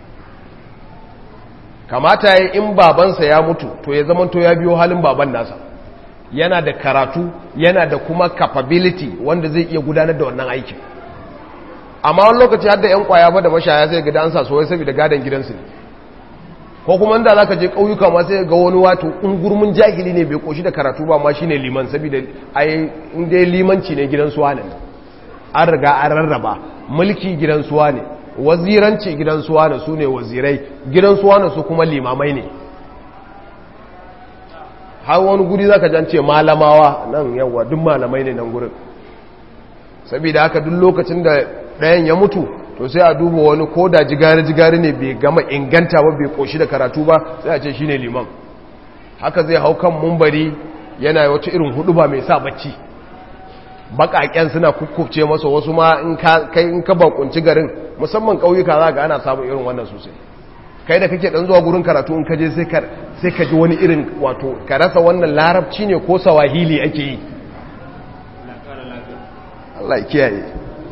kamata ya in babansa ya mutu to ya zama to ya biyo halin baban nasa yana da karatu yana da kuma capability wanda zai iya gudanar da wannan aikin amma wani lokaci har da 'yan kwaya ba da mashaya sai ga an sa soyai saboda gadon gidansu ne ko kuma inda za ka je ƙauyuka ma sai ga wani wato ungurmin jahili ne bai koshi da karatu ba ma shi ne liman saboda ai inda ya limanci ne gidan suwa ne an riga an rarraba mulki gidan suwa ne waziranci gidan suwa ne su ne wazirai gidan suwa ne su kuma limamai ne har wani guri za ka jance malamawa nan yawa duk malamai ne nan gurin saboda haka duk lokacin da ɗayan ya mutu to sai a duba wani ko da jigari-jigari ne bai gama inganta ba bai koshi da karatu ba sai a ce shi ne liman haka zai hau kan mumbari yana wata irin hudu ba mai sa bacci bakaken suna kukkufce masa wasu ma in ka bakunci garin musamman ƙauyuka za ga ana samun irin wannan sosai kai da kake dan zuwa gurin karatu in kaje sai ka ji wani irin wato ka rasa wannan larabci ne ko sawahili ake yi Allah ya kiyaye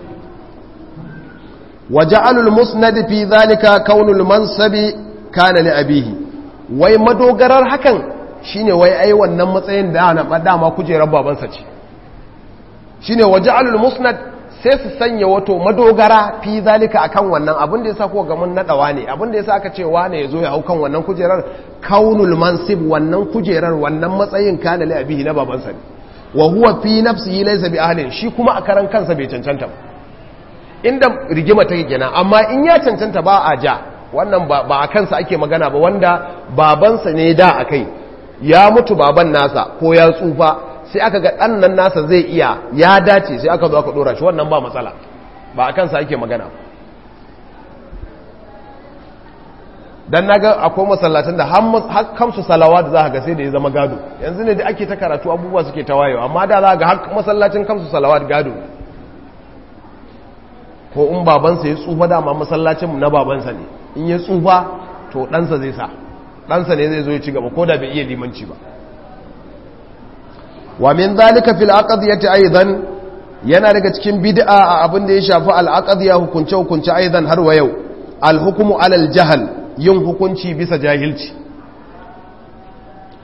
waja'alul musnad fi zalika kaunul mansabi kana li abihi wai madogarar hakan shine wai ai wannan matsayin da na dama kujerar babansa ce shine waja'alul musnad sai su sanya wato madogara fi zalika akan wannan abin da yasa ko ga mun nadawa ne abin da yasa aka ce wane yazo ya hau kan wannan kujerar kaunul mansib wannan kujerar wannan matsayin kana li abihi na babansa ne wa huwa fi nafsihi laysa bi ahlin shi kuma a karan kansa bai cancanta ba inda rigima take kenan amma in ya cancanta ba a ja wannan ba a kansa ake magana ba wanda babansa ne da a kai ya mutu baban nasa ko ya tsufa sai aka ga ɗan nan nasa zai iya ya dace sai aka zo aka ɗora shi wannan ba matsala ba a kansa ake magana dan naga akwai masallatan da har kamsu salawa da za ga sai da ya zama gado yanzu ne da ake ta karatu abubuwa suke ta wayewa amma da za ga har masallacin kamsu salawa gado ko in babansa ya tsufa dama masallacin na babansa ne in ya tsufa to ɗansa zai sa ɗansa ne zai zo ya ci gaba ko da bai iya limanci ba wa min zalika fil aqdiyati aidan yana daga cikin bid'a a abin da ya shafi al aqdiya hukunce hukunce aidan har wa yau al hukmu ala al jahl yin hukunci bisa jahilci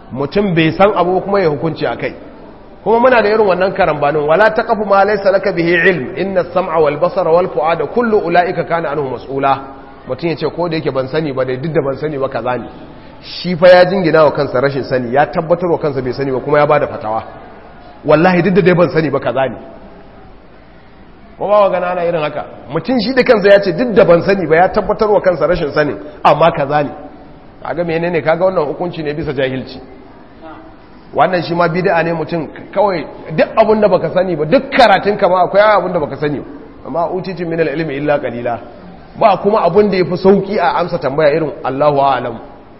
mutum bai san abu kuma ya hukunci akai kuma muna da irin wannan karambanin wala taqfu ma laysa laka bihi ilm inna as-sam'a wal basara wal fu'ada kullu ulaika kana anhu mas'ula mutum yace ko da yake ban sani ba dai duk da ban sani ba kaza ne shi fa ya jingina wa kansa rashin sani ya tabbatar wa kansa bai sani ba kuma ya bada fatawa wallahi duk da dai ban sani ba kaza ne ko ba gana ana irin haka mutum shi da kansa ya ce duk da ban sani ba ya tabbatar wa kansa rashin sani amma kaza ne kaga menene kaga wannan hukunci ne bisa jahilci wannan shi ma bid'a ne mutum kawai duk abin da baka sani ba duk karatun ka ma akwai abin da baka sani amma utitin min al-ilmi illa qalila ba kuma abin da yafi sauki a amsa tambaya irin Allahu a'lam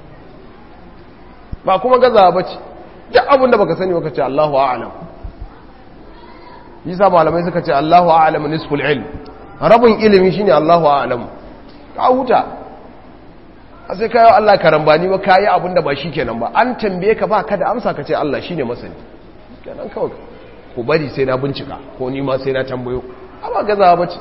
ba kuma gaza bace duk abin da baka sani baka ce Allahu a'lam yasa malamai suka ce Allahu a'lam nisful ilm rabin ilimi shine Allahu a'lam ka huta a sai kayo Allah karambani ba kayi abinda ba shi kenan ba an tambaye ka ba ka da amsa ka ce Allah shine masani kenan kawai ku bari sai na bincika ko ni ma sai na tambayo amma gazawa bace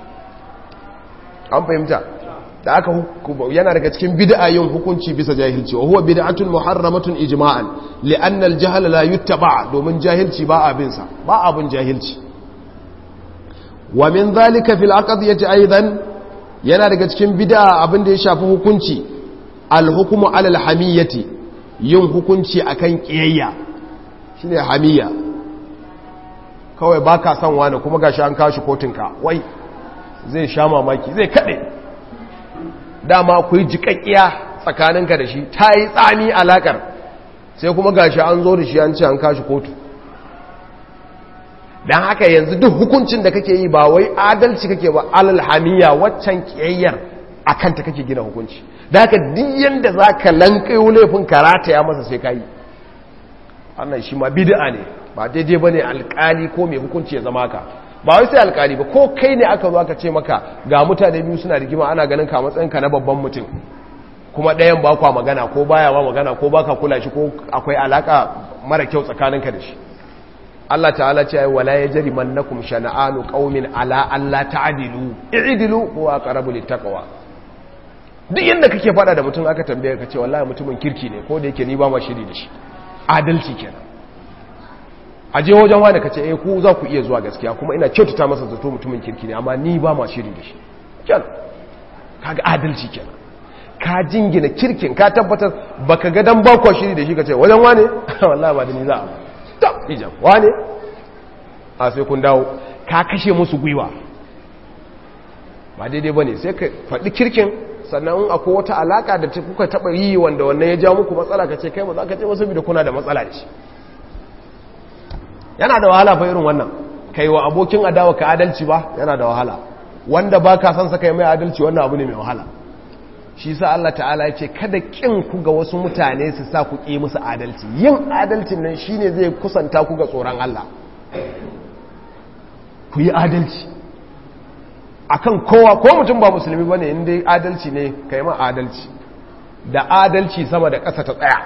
an fahimta da aka yana daga cikin bid'a yin hukunci bisa jahilci wa huwa bid'atun muharramatun ijma'an li'anna al-jahl la yuttaba domin jahilci ba abin sa ba abin jahilci wa min dhalika fil aqdiyati aidan yana daga cikin bid'a abin da ya shafi hukunci al-hukmu 'ala al-hamiyyati yin hukunci akan kiyayya shine hamiyya kawai baka son wani kuma gashi an kashi kotunka wai zai sha mamaki zai kade dama ku yi jiƙaƙƙiya tsakaninka da shi ta yi tsami alaƙar sai kuma gashi an zo da shi an ce an kashi kotu don haka yanzu duk hukuncin da kake yi ba wai adalci kake ba alalhamiya waccan ƙiyayyar a kanta kake gina hukunci da haka duk yadda za ka lankayo laifin karata ya masa sai ka yi wannan shi ma bid'a ne ba daidai ba ne alƙali ko mai hukunci ya zama ka ba wai sai alkali ba ko kai ne aka zo aka ce maka ga mutane biyu suna rigima ana ganin ka matsayin ka na babban mutum kuma ɗayan ba kwa magana ko baya ba magana ko baka kula shi ko akwai alaka mara kyau tsakaninka da shi Allah ta'ala ce ai wala yajri mannakum shana'anu qaumin ala alla ta'dilu i'dilu huwa aqrabu littaqwa duk yanda kake fada da mutum aka tambaye ka ce wallahi mutumin kirki ne ko da yake ni ba ma shiri da shi adalci kenan a je wajen wani ka ce eh ku za ku iya zuwa gaskiya kuma ina kyautata masa zato mutumin kirki ne amma ni ba ma shiri da shi kyan kaga adalci kenan ka jingina kirkin ka tabbatar baka ga dan bakwa shiri da shi ka ce wajen wane wallahi ba da ni za a ta ijam wane a sai kun dawo ka kashe musu gwiwa ba daidai bane sai ka faɗi kirkin sannan akwai wata alaka da kuka taɓa yi wanda wannan ya ja muku matsala ka ce kai ba za ka ce wasu bi da kuna da matsala da shi yana da wahala fa irin wannan kai wa abokin adawa ka adalci ba yana da wahala wanda ba ka san saka mai adalci wannan abu ne mai wahala shi sa Allah ta'ala ya ce kada kin ku ga wasu mutane su sa ku ƙi musu adalci yin adalcin nan shine zai kusanta ku ga tsoron Allah ku yi adalci akan kowa ko mutum ba musulmi bane inda adalci ne kai ma adalci da adalci sama da ƙasa ta tsaya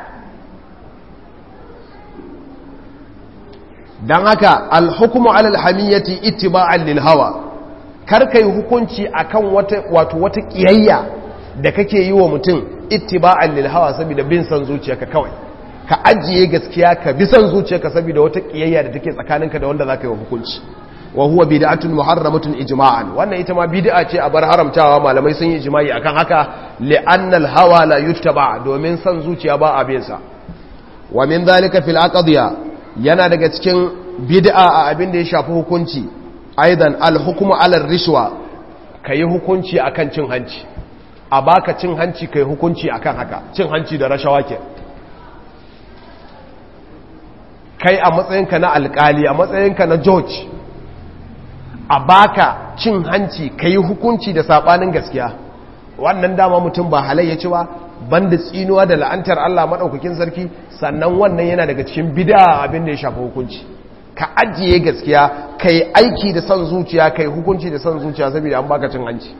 don haka alhukumu alal hamiyyati ittiba'an lil hawa kar kai hukunci akan wata wato wata kiyayya da kake yi wa mutum ittiba'an lil hawa saboda bin san zuciyarka kawai ka ajiye gaskiya ka bi san zuciyarka saboda wata kiyayya da take tsakaninka da wanda zaka yi wa hukunci wa huwa bid'atun muharramatun ijma'an wannan ita ma bid'a ce a bar haramtawa malamai sun yi ijma'i akan haka li'anna al hawa la yuttaba domin san zuciya ba a bin sa wa min dhalika fil aqdiya yana daga cikin bid'a a abin da ya shafi hukunci aidan alhukumu alar rishwa yi hukunci akan cin hanci a baka cin hanci kai hukunci akan haka cin hanci da rashawa ke kai a matsayinka na alkali a matsayinka na george a baka cin hanci kai hukunci da sabanin gaskiya wannan dama mutum ba halayya ci ba banda tsinuwa da la'antar Allah maɗaukakin sarki sannan wannan yana daga cikin bida abin da ya shafi hukunci ka ajiye gaskiya ka yi aiki da son zuciya ka yi hukunci da son zuciya saboda an baka cin hanci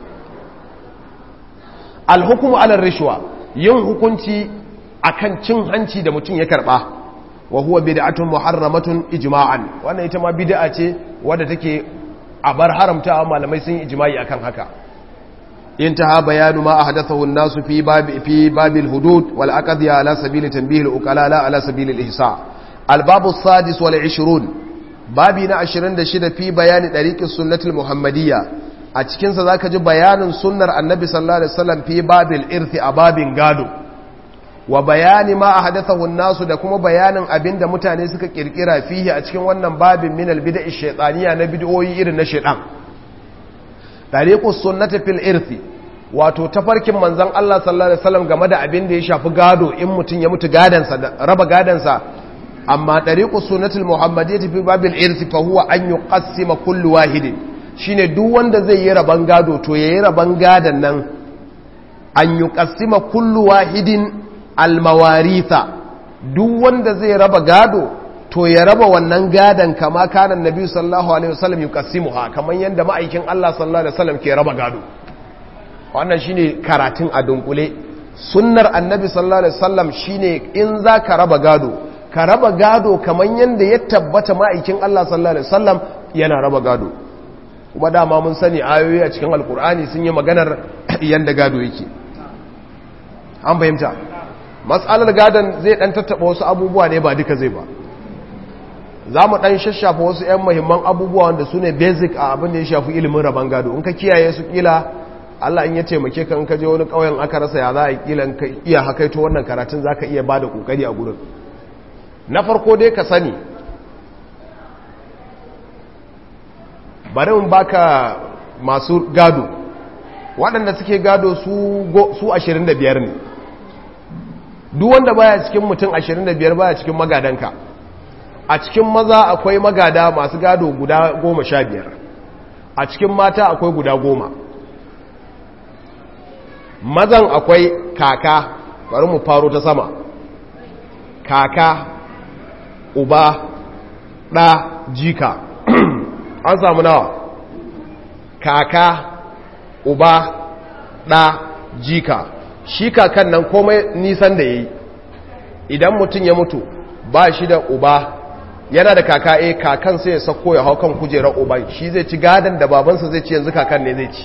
alhukumu alar rishwa yin hukunci akan cin hanci da mutum ya karba wa huwa bid'atun muharramatun ijma'an wannan ita ma bid'a ce wadda take a bar haramtawa malamai sun yi ijma'i akan haka انتهى بيان ما أحدثه الناس في باب في باب الحدود والأقضية على سبيل تنبيه الأكلاء لا على سبيل الإحصاء الباب السادس والعشرون بابنا عشرين دشد في بيان طريق السنة المحمدية أتكين ذاك جو بيان سنة النبي صلى الله عليه وسلم في باب الإرث أباب غادو وبيان ما أحدثه الناس da kuma bayanin abin da mutane suka kirkira fihi a cikin wannan babin min albid'a shaytaniya na bid'o'i irin na shaytan tariqus sunnati fil irthi wato tafarkin manzon Allah sallallahu alaihi wasallam game da abin da ya shafi gado in mutun ya mutu gadansa da raba gadansa amma tariqus sunnatul muhammadiyyati fi babil irthi fa huwa an yuqassima kullu wahidin shine duk wanda zai yi raban gado to yayi raban gadan nan an yuqassima kullu wahidin almawaritha duk wanda zai raba gado to ya raba wannan gadan kama kanan nabi sallallahu alaihi wasallam yuqassimuha kaman yanda ma'aikin Allah sallallahu alaihi wasallam ke raba gado wannan shine karatun a dunkule sunnar annabi sallallahu alaihi wasallam shine in za ka raba gado ka raba gado kaman yanda ya tabbata ma'aikin Allah sallallahu alaihi wasallam yana raba gado kuma dama mun sani ayoyi a cikin alkur'ani sun yi maganar yanda gado yake an fahimta matsalar gadon zai dan tattaba wasu abubuwa ne ba duka zai ba za mu dan shashafa wasu 'yan mahimman abubuwa wanda su ne basic a abin da ya shafi ilimin rabon gado in ka kiyaye su kila Allah in ya taimake ka in ka je wani ƙauyen aka rasa ya za a kila in ka iya hakaito wannan karatun za ka iya ba da ƙoƙari a gurin na farko dai ka sani bari in baka masu gado waɗanda suke gado su 25 ne duk wanda baya cikin mutum 25 baya cikin magadanka a cikin maza akwai magada masu gado guda 15 a cikin mata akwai guda 10 mazan akwai kaka bari mu faro ta sama kaka uba ɗa jika an samu nawa kaka uba ɗa jika shi kakan nan komai nisan da ya yi idan mutum ya mutu ba shi da uba yana da kaka eh kakan sai ya sako ya hau kan kujerar uban shi zai ci gadon da babansa zai ci yanzu kakan ne zai ci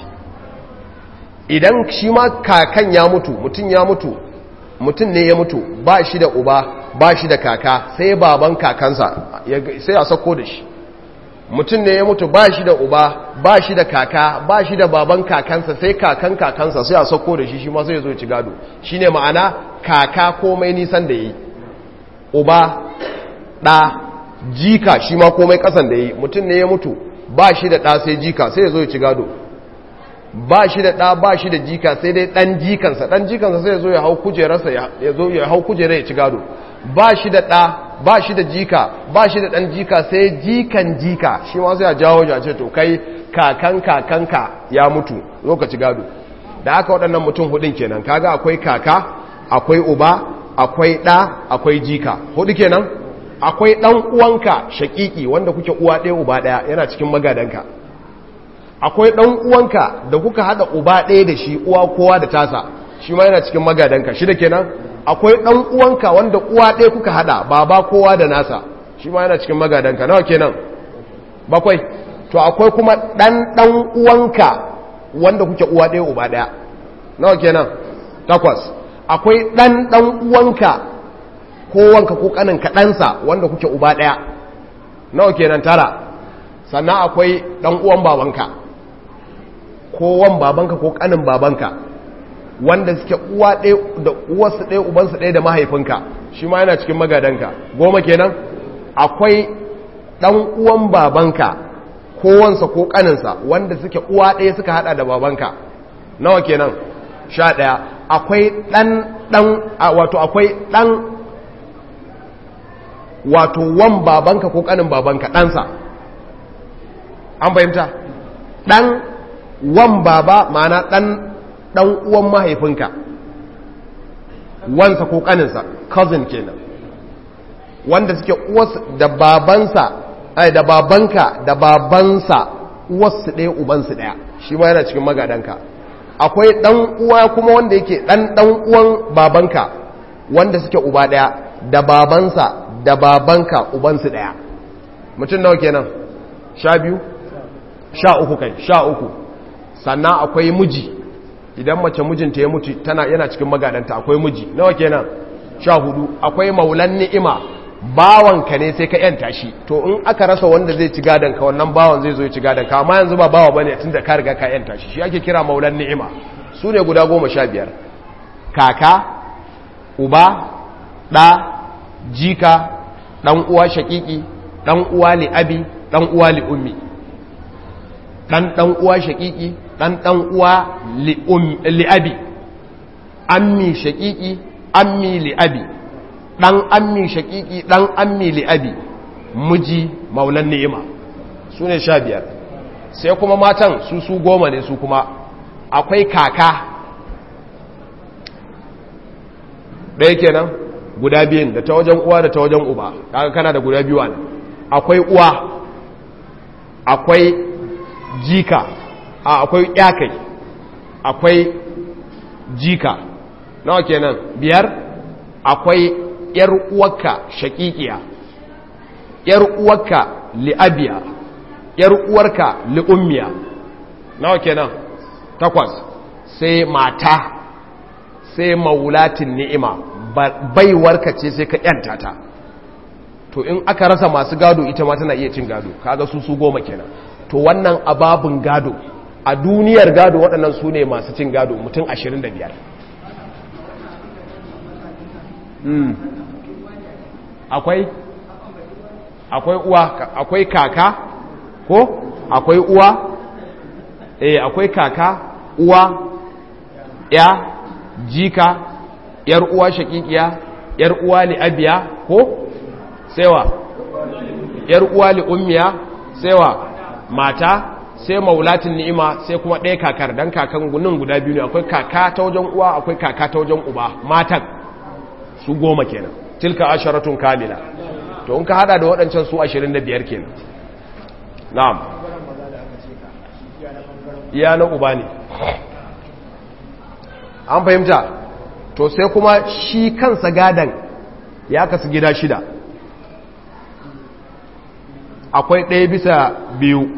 idan shi ma kakan ya mutu mutum ya mutu mutum ne ya mutu ba shi da uba ba shi da kaka sai baban kakansa sai a sako da shi mutum ne ya mutu ba shi da uba ba shi da kaka ba shi da baban kakansa sai kakan kakansa sai a sako da shi shi ma sai zo ci gado shi ne ma'ana kaka komai nisan da yi uba ɗa jika shi ma komai ƙasan da yi mutum ne ya mutu ba shi da ɗa sai jika sai ya zo ya ci gado ba shi da ɗa ba shi da jika sai dai ɗan jikansa ɗan jikansa sai ya zo ya hau kujerarsa ya zo ya hau kujerar ya ci gado ba shi da ɗa ba shi da jika ba shi da ɗan jika sai jikan jika shi ma sai a jawo ya ce to kai kakan kakanka ya mutu lokaci gado da aka waɗannan mutum hudun kenan kaga akwai kaka akwai uba akwai ɗa akwai jika hudu kenan akwai ɗan uwanka shaƙiƙi wanda kuke uwa ɗaya uba ɗaya yana cikin magadanka akwai ɗan uwanka da kuka haɗa uba ɗaya da shi uwa kowa da tasa shi ma yana cikin magadanka shida kenan akwai ɗan uwanka wanda uwa ɗaya kuka hada baba kowa da nasa shi ma yana cikin magadanka nawa kenan bakwai to akwai kuma ɗan ɗan uwanka wanda kuke uwa ɗaya uba ɗaya nawa kenan takwas akwai ɗan ɗan uwanka ko wanka ko ƙanin kaɗansa wanda kuke uba ɗaya nawa kenan tara sannan akwai ɗan uwan babanka ko wan babanka ko ƙanin babanka wanda suke uwa ɗaya da uwarsu ɗaya ubansu ɗaya da mahaifinka shi ma yana cikin magadanka goma kenan akwai ɗan uwan babanka ko wansa ko ƙaninsa wanda suke uwa ɗaya suka hada da babanka nawa kenan sha ɗaya akwai ɗan ɗan wato akwai ɗan wato wan babanka ko ƙanin babanka ɗansa an fahimta ɗan wan baba ma'ana ɗan dan uwan mahaifinka wansa ko kaninsa cousin kenan wanda suke uwarsa da babansa ai da babanka da babansa uwarsu ɗaya ubansu ɗaya shi ma yana cikin magadanka akwai dan uwa kuma wanda yake dan dan uwan babanka wanda suke uba ɗaya da babansa da babanka ubansu ɗaya mutum nawa kenan sha biyu sha uku kai sha uku sannan akwai miji idan mace mijinta ya mutu tana yana cikin magadanta akwai miji nawa kenan sha hudu akwai maulan ni'ima bawanka ne sai ka yanta shi to in aka rasa wanda zai ci gadon ka wannan bawan zai zo ya ci gadon ka amma yanzu ba bawa bane tunda ka riga ka yanta shi shi ake kira maulan ni'ima su ne guda goma sha biyar kaka uba ɗa jika ɗan uwa shaƙiƙi ɗan uwa li abi ɗan uwa li ummi ɗan ɗan uwa shaƙiƙi ɗan ɗan uwa li abi ammi shaƙiƙi ammi li abi ɗan ammi shaƙiƙi ɗan ammi li abi miji maulan ni'ima su ne sha biyar sai kuma matan su su goma ne su kuma akwai kaka ɗaya kenan guda biyun da ta wajen uwa da ta wajen uba kaga kana da guda biyu ne akwai uwa akwai jika a akwai yakai akwai jika nawa kenan biyar akwai yar uwarka shakikiya yar uwarka li'abiya yar uwarka li'ummiya nawa kenan takwas sai mata sai maulatin ni'ima baiwarka ce sai ka yanta ta to in aka rasa masu gado ita ma tana iya cin gado kaga su su goma kenan to wannan ababin gado a duniyar gado waɗannan su ne masu cin gado mutum 25 akwai akwai uwa akwai kaka ko akwai uwa eh akwai kaka uwa ya jika yar uwa shakikiya yar uwa li abiya ko sewa yar uwa li ummiya sewa mata sai maulatin ni'ima sai kuma ɗaya kakar dan kakan gunin guda biyu ne akwai kaka ta wajen uwa akwai kaka ta wajen uba matan su goma kenan tilka asharatun kamila to in ka hada da waɗancan su 25 kenan na'am iya na uba ne an fahimta to sai kuma shi kansa gadan ya kasu gida shida akwai ɗaya bisa biyu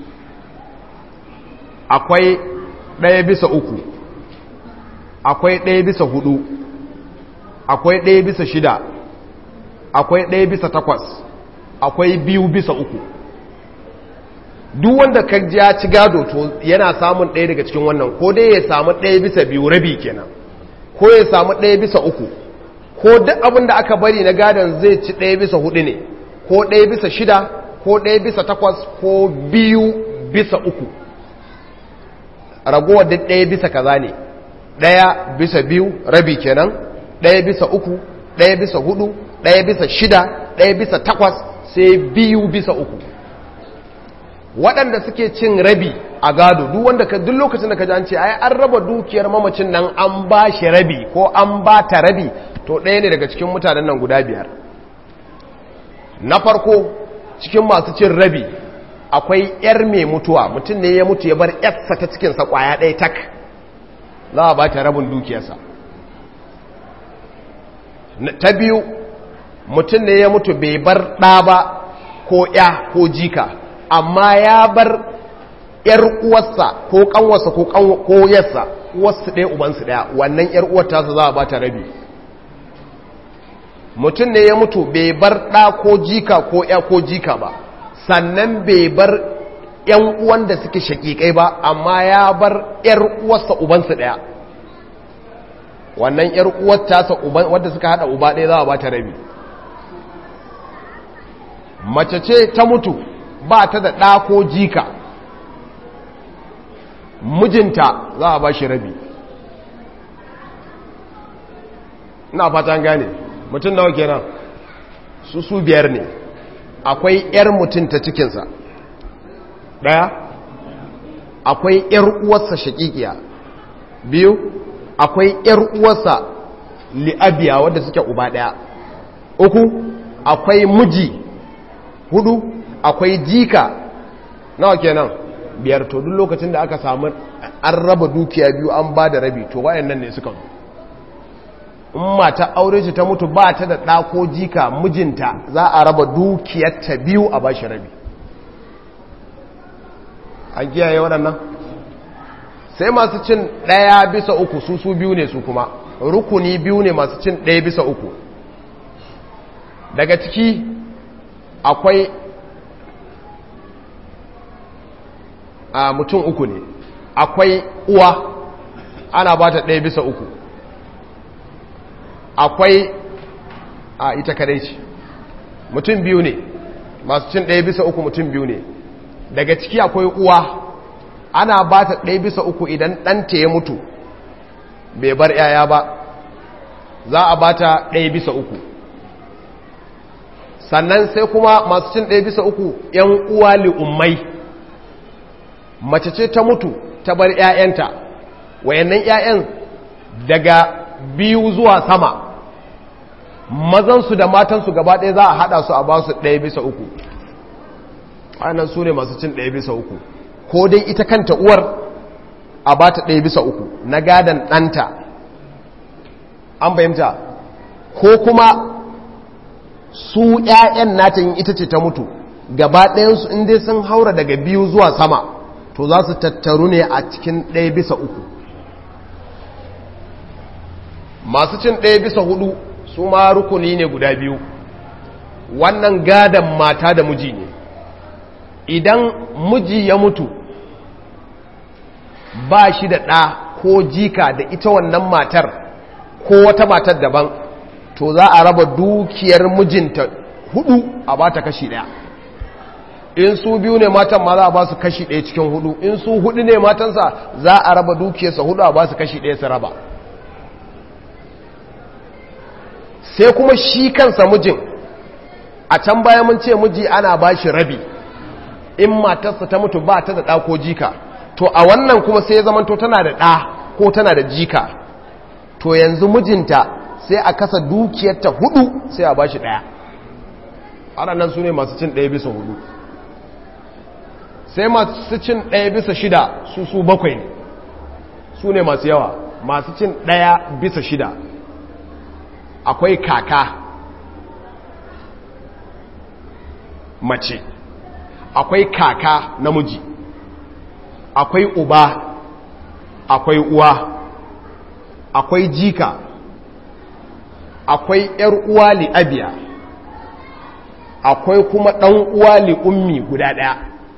akwai ɗaya bisa uku akwai ɗaya bisa hudu akwai ɗaya bisa shida akwai ɗaya bisa takwas akwai biyu bisa uku duk wanda ka ja ci gado to yana samun ɗaya daga cikin wannan ko dai ya samu ɗaya bisa biyu rabi kenan ko ya samu ɗaya bisa uku ko duk abin da aka bari na gadon zai ci ɗaya bisa hudu ne ko ɗaya bisa shida ko ɗaya bisa takwas ko biyu bisa uku ragowar duk ɗaya bisa kaza ne ɗaya bisa biyu rabi kenan ɗaya bisa uku ɗaya bisa hudu ɗaya bisa shida ɗaya bisa takwas sai biyu bisa uku waɗanda suke cin rabi a gado duk wanda ka duk lokacin da ka ji an ce ai an raba dukiyar mamacin nan an ba shi rabi ko an ba ta rabi to ɗaya ne daga cikin mutanen nan guda biyar na farko cikin masu cin rabi akwai yar mai mutuwa mutum ne ya mutu ya bar yarsa ta cikinsa kwaya ɗaya tak za a ba ta rabin dukiyarsa ta biyu mutum ne ya mutu bai bar ɗa ba ko ya ko jika amma ya bar ‘yar uwarsa ko ƙanwarsa ko yarsa uwarsu ɗaya ubansu ɗaya wannan ‘yar uwar tasa za a ba ta rabi mutum ne ya mutu bai bar ɗa ko jika ko ‘ya ko jika ba sannan bai bar ‘yan uwan da suke shaƙiƙai ba amma ya bar ‘yar uwarsa ubansu ɗaya wannan ‘yar uwar tasa wadda suka haɗa uba ɗaya za a ba ta rabi mace ce ta mutu ba ta da ɗa ko jika mijinta za a ba shi rabi ina fata gane mutum nawa kenan su su biyar ne akwai 'yar mutum ta cikinsa ɗaya akwai 'yar uwarsa shakikiya biyu akwai 'yar uwarsa li'abiya wadda suke uba ɗaya uku akwai miji hudu akwai jika nawa kenan biyar to duk lokacin da aka samu an raba dukiya biyu an ba da rabi to wayannan ne suka zo in mata aure ce ta mutu ba ta da ɗa ko jika mijinta za a raba dukiyarta biyu a bashi rabi an kiyaye waɗannan sai masu cin ɗaya bisa uku su su biyu ne su kuma rukuni biyu ne masu cin ɗaya bisa uku daga ciki akwai a mutum uku ne akwai uwa ana ba ta ɗaya bisa uku akwai a ita kadai ce mutum biyu ne masu cin ɗaya bisa uku mutum biyu ne daga ciki akwai uwa ana ba ta ɗaya bisa uku idan ɗanta ya mutu bai bar ‘ya'ya ba za a ba ta ɗaya bisa uku sannan sai kuma masu cin ɗaya bisa uku ‘yan uwa li'ummai mace ce ta mutu ta bar ‘ya'yanta wayannan ‘ya'yan daga biyu zuwa sama mazansu da matansu gaba ɗaya za a haɗa su a ba su ɗaya bisa uku ainihin su ne masu cin ɗaya bisa uku ko dai ita kanta uwar a ba ta ɗaya bisa uku na gadon ɗanta an fahimta ko kuma su ‘ya'yan nata yin ita ce ta mutu gaba ɗayansu inda sun haura daga biyu zuwa sama to za su tattaru ne a cikin ɗaya bisa uku masu cin ɗaya bisa hudu su ma rukuni ne guda biyu wannan gadon mata da miji ne idan miji ya mutu ba shi da ɗa ko jika da ita wannan matar ko wata matar daban to za a raba dukiyar mijinta hudu a ba ta kashi ɗaya in su biyu ne matan ma za a ba su kashi ɗaya cikin hudu in su hudu ne matansa za a raba dukiyarsa hudu a ba su kashi ɗaya su raba sai kuma shi kansa mijin a can baya mun ce miji ana ba shi rabi in matarsa ta mutu ba ta da ɗa ko jika to a wannan kuma sai ya zamanto tana da ɗa ko tana da jika to yanzu mijinta sai a kasa dukiyarta hudu sai a ba shi ɗaya waɗannan su ne masu cin ɗaya bisa hudu sai masu cin ɗaya bisa shida su su bakwai ne su ne masu yawa masu cin ɗaya bisa shida akwai kaka mace akwai kaka namiji akwai uba akwai uwa akwai jika akwai ‘yar uwa li abiya akwai kuma ɗan uwa li ummi guda ɗaya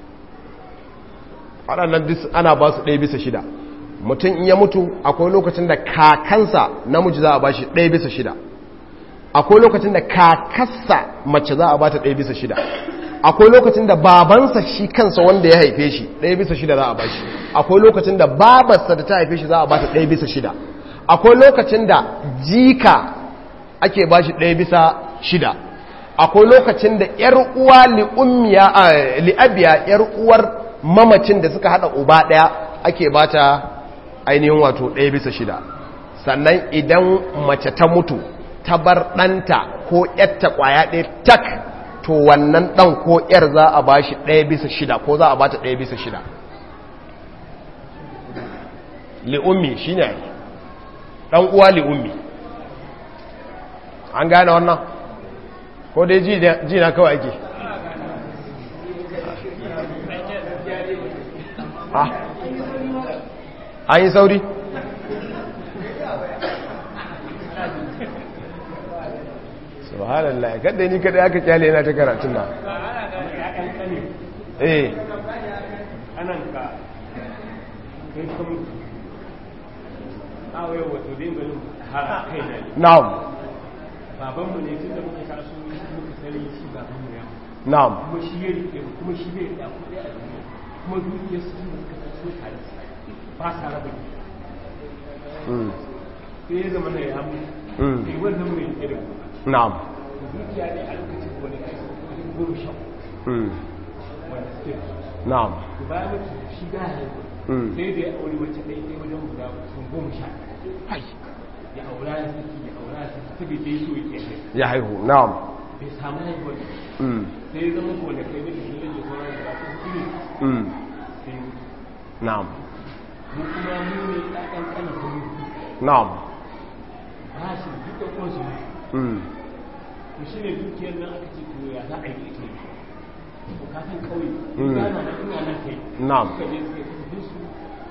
waɗannan duk ana ba su ɗaya bisa shida mutum in ya mutu akwai lokacin da kakansa namiji za a ba shi ɗaya bisa shida akwai lokacin da kakarsa mace za a ba ta ɗaya bisa shida akwai lokacin da babansa shi kansa wanda ya haife shi ɗaya bisa shida za a ba shi akwai lokacin da babarsa da ta haife shi za a ba ta ɗaya bisa shida akwai lokacin da jika ake ba shi ɗaya bisa shida akwai lokacin da ‘yar uwa li'abiya ‘yar uwar mamacin da suka haɗa uba ɗaya ake ba ta ainihin wato ɗaya bisa shida sannan idan mace ta mutu ta bar ɗanta ko ‘yarta ƙwaya ɗaya tak to wannan ɗan ko ‘yar za a ba shi ɗaya bisa shida ko za a ba ta ɗaya bisa shida li'ummi shi ne ɗan uwa li'ummi an gane wannan ko dai ji na kawai ake an yi sauri subhanallah kada ni kada aka kyale yana ta karatun na eh anan ka kai kuma awaye wato dai ganin har kai na na'am babanmu ne tun da muka taso muka sani shi babanmu ya na'am kuma shi ya rike mu kuma shi bai da kuɗi a duniya kuma dukiyar su da suka taso tare ba sa raba mm sai ya zama na ya mu mm sai wannan mai rike da mu na'am dukiya ne a lokacin wani kai su wajen goma sha mm wanda suke da su na'am to bayan mutu shi da ya mm sai da ya aure mace ɗaya ɗaya wajen guda sun goma sha ya aura ya saki ya aura ya saki saboda ya so ya ke ya haihu na'am bai samu haihuwar da mm sai ya zama gona kai da shi rage sauran da ba su ne mm sai na'am mu kuma mu ne ɗaɗan ƙana kuma na'am ba shi duk da kwansu ne mm to shi ne dukiyar nan aka ce to ya za a yi ita to ka san ƙauye Mm. ina na ina na kai Na'am. suka je suka tafi su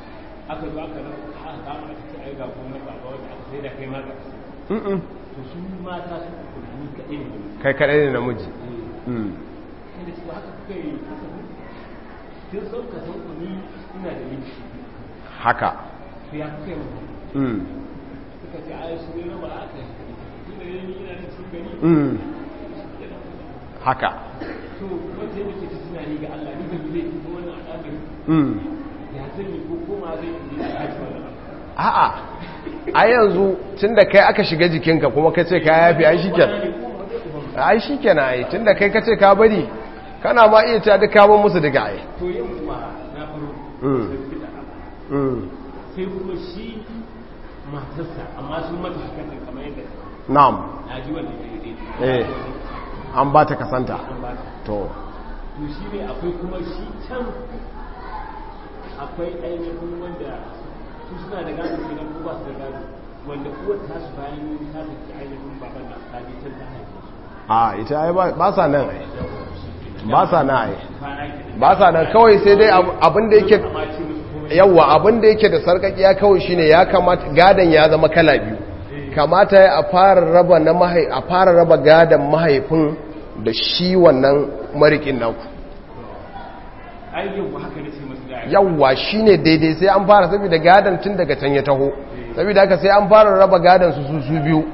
aka zo aka nan aka kama aka ce ai ga kuma baba wanda aka sai da kai ma ga Mm-mm. to su mata su ni kaɗai ne kai kaɗai ne namiji Mm. sai da su haka kuka yi haka ne sun san ka san ku ni ina da miji haka to ya kuka yi mu Mm. suka ce ai su ne raba aka yi tun da ni ina da cikin gari Mm. haka to wanda ya nake tunani ga Allah ni ban yi laifi ko wannan al'amari Mm. ya zan yi ko koma zai yi da haji wannan abu a'a a yanzu tun da kai aka shiga jikinka kuma ka ce ka yafi ai shikenan ai shikenan ai tun da kai ka ce ka bari kana ma iya ta duka mun musu daga ai to yin kuma na faro Mm. sai fita Mm. sai kuma shi matarsa amma sun mata hakan da kamar yadda na'am na ji wanda ke daidai eh an ba ta kasanta an ba ta to to shi ne akwai kuma shi can akwai ainihin wanda su suna da gado kenan ko ba su da gado wanda uwar tasu bayan ta tafi ainihin baban da ta je can ta haife su a ita ai ba ba sa nan ai ba sa nan ai kwana ke ba sa nan kawai sai dai ab- abin da yake amma ce musu komai yawa abin da yake da sarkakiya kawai shine ya kamata gadan ya zama kala biyu kamata ya a fara raba na mahai a fara raba gadan mahaifin da shi wannan marikin naku ai yau haka ne sai masu da yawa shine daidai sai an fara saboda gadan tun daga can ya taho saboda haka sai an fara raba gadan su su su biyu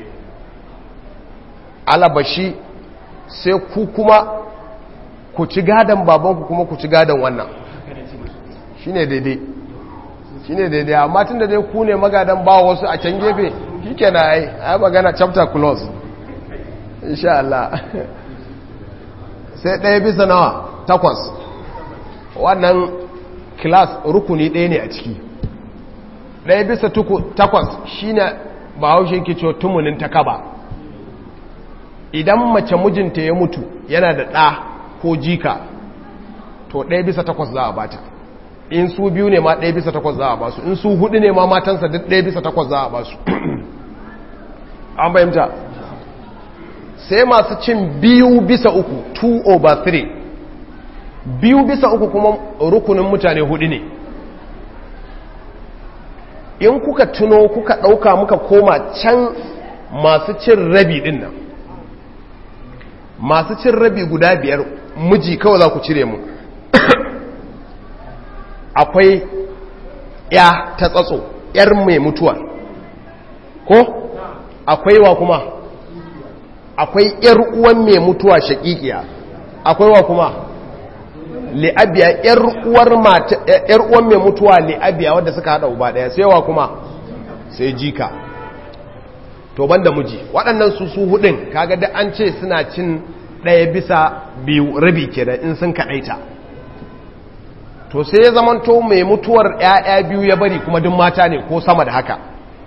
alabashi sai ku kuma ku ci gadan babanku kuma ku ci gadan wannan haka ne ce musu shine daidai shine daidai amma tun da dai ku ne magadan ba wasu a can gefe shike na ai ai magana chapter close insha Allah sai ɗaya bisa nawa takwas wannan class rukuni ɗaya ne a ciki ɗaya bisa tuku takwas shine ba haushe ke cewa tumunin ta kaba idan mace mijinta ya mutu yana da ɗa ko jika to ɗaya bisa takwas za a bata in su biyu ne ma ɗaya bisa takwas za a basu in su hudu ne ma matansa duk ɗaya bisa takwas za a basu an bayyanta sai masu cin biyu bisa uku 2 over 3 biyu bisa uku kuma rukunin mutane hudu ne in kuka tuno kuka ɗauka muka koma can masu cin rabi ɗin nan masu cin rabi guda biyar miji kawai za ku cire mu akwai ya ta tsatso yar mai mutuwa ko akwai wa kuma akwai yar uwan mai mutuwa shakikiya akwai wa kuma li'abiya yar uwar mata yar uwan mai mutuwa li'abiya wanda suka hada uba daya sai wa kuma sai jika to banda miji waɗannan su su hudin kaga da an ce suna cin ɗaya bisa biyu rabi kenan in sun kaɗaita to sai ya zamanto mai mutuwar ‘ya'ya biyu ya bari kuma duk mata ne ko sama da haka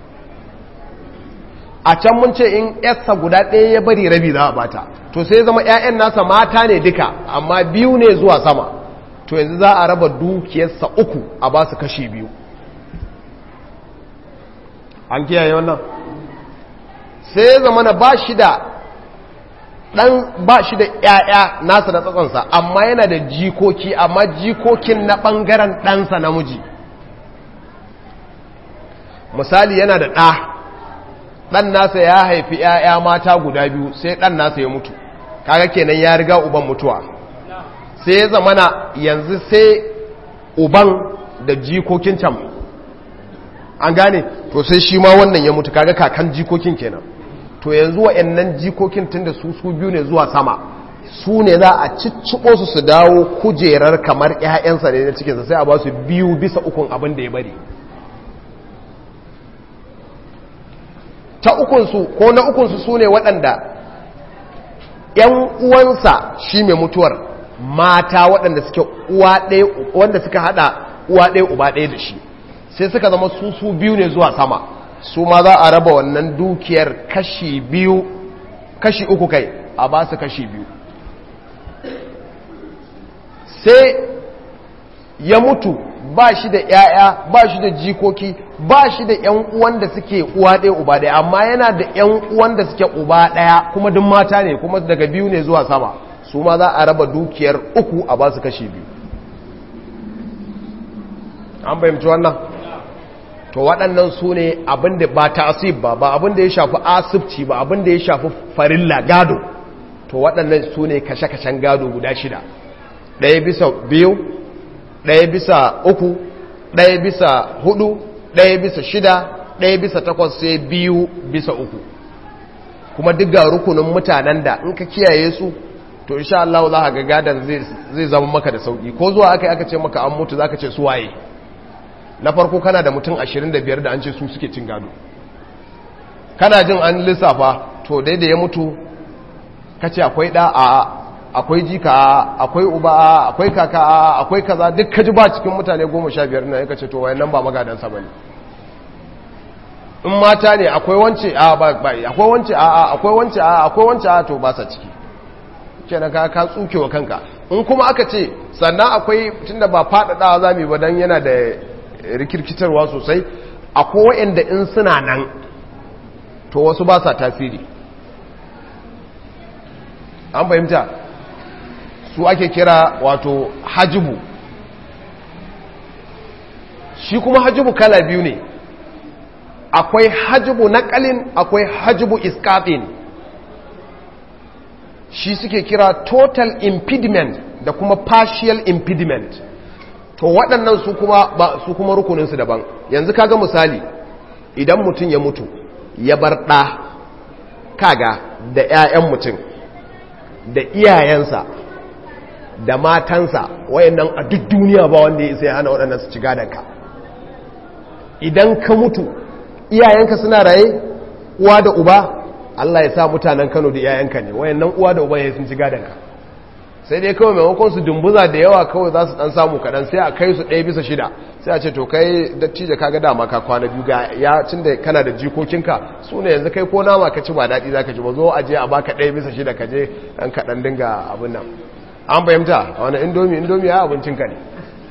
a can mun ce in ‘yarsa guda ɗaya ya bari rabi za a bata to sai ya zama ‘ya'yan nasa mata ne duka amma biyu ne zuwa sama to yanzu za a raba dukiyarsa uku a ba su kashi biyu an kiyaye wannan sai ya zama na ba shi da dan ba shi da ‘ya'ya nasa da tsatsansa amma yana da jikoki amma jikokin na ɓangaren ɗansa namiji misali yana da ɗa ɗan nasa ya haifi ‘ya'ya mata guda biyu sai ɗan nasa ya mutu kaga kenan ya riga uban mutuwa sai ya zamana yanzu sai uban da jikokin can an gane to sai shi ma wannan ya mutu kaga kakan jikokin kenan to yanzu wa'annan jikokin tunda su su biyu ne zuwa sama su ne za a cicciɓo su su dawo kujerar kamar 'ya'yansa ne na cikinsa sai a ba su biyu bisa ukun abin da ya bari ta ukunsu ko na ukunsu su ne waɗanda 'yan uwansa shi mai mutuwar mata waɗanda suke uwa ɗaya wanda suka haɗa uwa ɗaya uba ɗaya da shi sai suka zama su su biyu ne zuwa sama su ma za a raba wannan dukiyar kashi biyu kashi uku kai a ba su kashi biyu sai ya mutu ba shi da ‘ya'ya ba shi da jikoki ba shi da ‘yan uwan da suke uwa ɗaya uba ɗaya amma yana da ‘yan uwan da suke uba ɗaya kuma duk mata ne kuma daga biyu ne zuwa sama su ma za a raba dukiyar uku a ba su kashi biyu an bayyamci wannan to waɗannan su ne abinda ba ta'asib ba ba abinda ya shafi asibci ba abinda ya shafi farilla gado to waɗannan su ne kashe-kashen gado guda shida ɗaya bisa biyu ɗaya bisa uku ɗaya bisa hudu ɗaya bisa shida ɗaya bisa takwas sai biyu bisa uku kuma duk ga rukunin mutanen da in ka kiyaye su to insha Allah za ka ga gadan zai zama maka da sauki ko zuwa aka aka ce maka an mutu zaka ce su waye na farko kana da mutum 25 da an ce su suke cin gado kana jin an lissafa to dai da ya mutu kace akwai da a akwai jika a akwai uba a akwai kaka a akwai kaza duk kaji ba cikin mutane 15 na yaka ce to wayannan ba magadan sa bane in mata ne akwai wance a ba akwai wance a akwai wance a akwai wance a to ba sa ciki kenan ka ka tsukewa kanka in kuma aka ce sannan akwai tunda ba faɗaɗawa za mu ba dan yana da rikirkitarwa sosai akwai waɗanda in suna nan to wasu ba sa tasiri an fahimta su ake kira wato hajibu shi kuma hajibu kala biyu ne akwai hajibu naƙalin akwai hajibu iskatin shi suke kira total impediment da kuma partial impediment to waɗannan su kuma ba su kuma rukuninsu daban yanzu kaga misali idan mutum ya mutu ya bar ɗa kaga da 'ya'yan mutum da iyayensa da matansa wayannan a duk duniya ba wanda ya sai hana waɗannan su ci gadonka idan ka mutu iyayenka suna raye uwa da uba Allah ya sa mutanen Kano da iyayenka ne wayannan uwa da uba ya sun ci gadonka sai dai kawai maimakon su dumbuza da yawa kawai za su dan samu kaɗan sai a kai su ɗaya bisa shida sai a ce to kai dattijo kaga dama ka kwana biyu ga ya cin da kana da jikokinka su ne yanzu kai ko nama ka ci ba daɗi za ka ci ba zo a je a baka ɗaya bisa shida ka je ɗan kaɗan dinga abin nan an fahimta a wani indomi indomi ya abincinka ne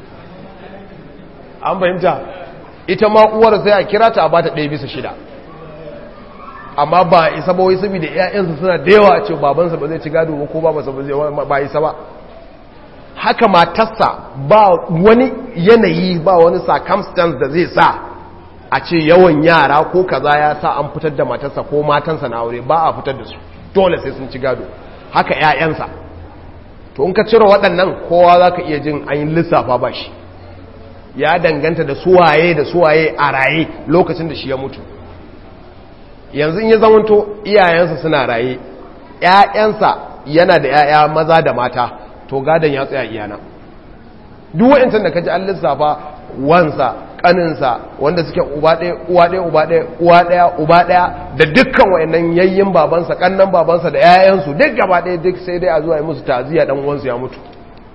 an fahimta ita ma uwar sai a kira ta a bata ɗaya bisa shida amma ba isa ba wai saboda ƴaƴansa suna da yawa a ce babansa ba zai ci gado ba ko babansa ba zai ba isa ba haka matarsa ba wani yanayi ba wani circumstance da zai sa a ce yawan yara ko kaza ya sa an fitar da matarsa ko matansa na aure ba a fitar da su dole sai sun ci gado haka ƴaƴansa to in ka cire waɗannan kowa za ka iya jin an yi lissafa ba shi ya danganta da suwaye da suwaye a raye lokacin da shi ya mutu yanzu in ya zamanto iyayensa suna raye ‘ya'yansa yana da ‘ya'ya maza da mata to gadon ya tsaya iyana duk wa'incan da ka ji an lissafa wansa ƙaninsa wanda suke uba ɗaya uwa ɗaya uba ɗaya uwa ɗaya uba ɗaya da dukkan wa'annan yayyin babansa ƙannan babansa da ‘ya'yansu duk gaba ɗaya duk sai dai a zuwa yi musu taziya ɗan uwansu ya mutu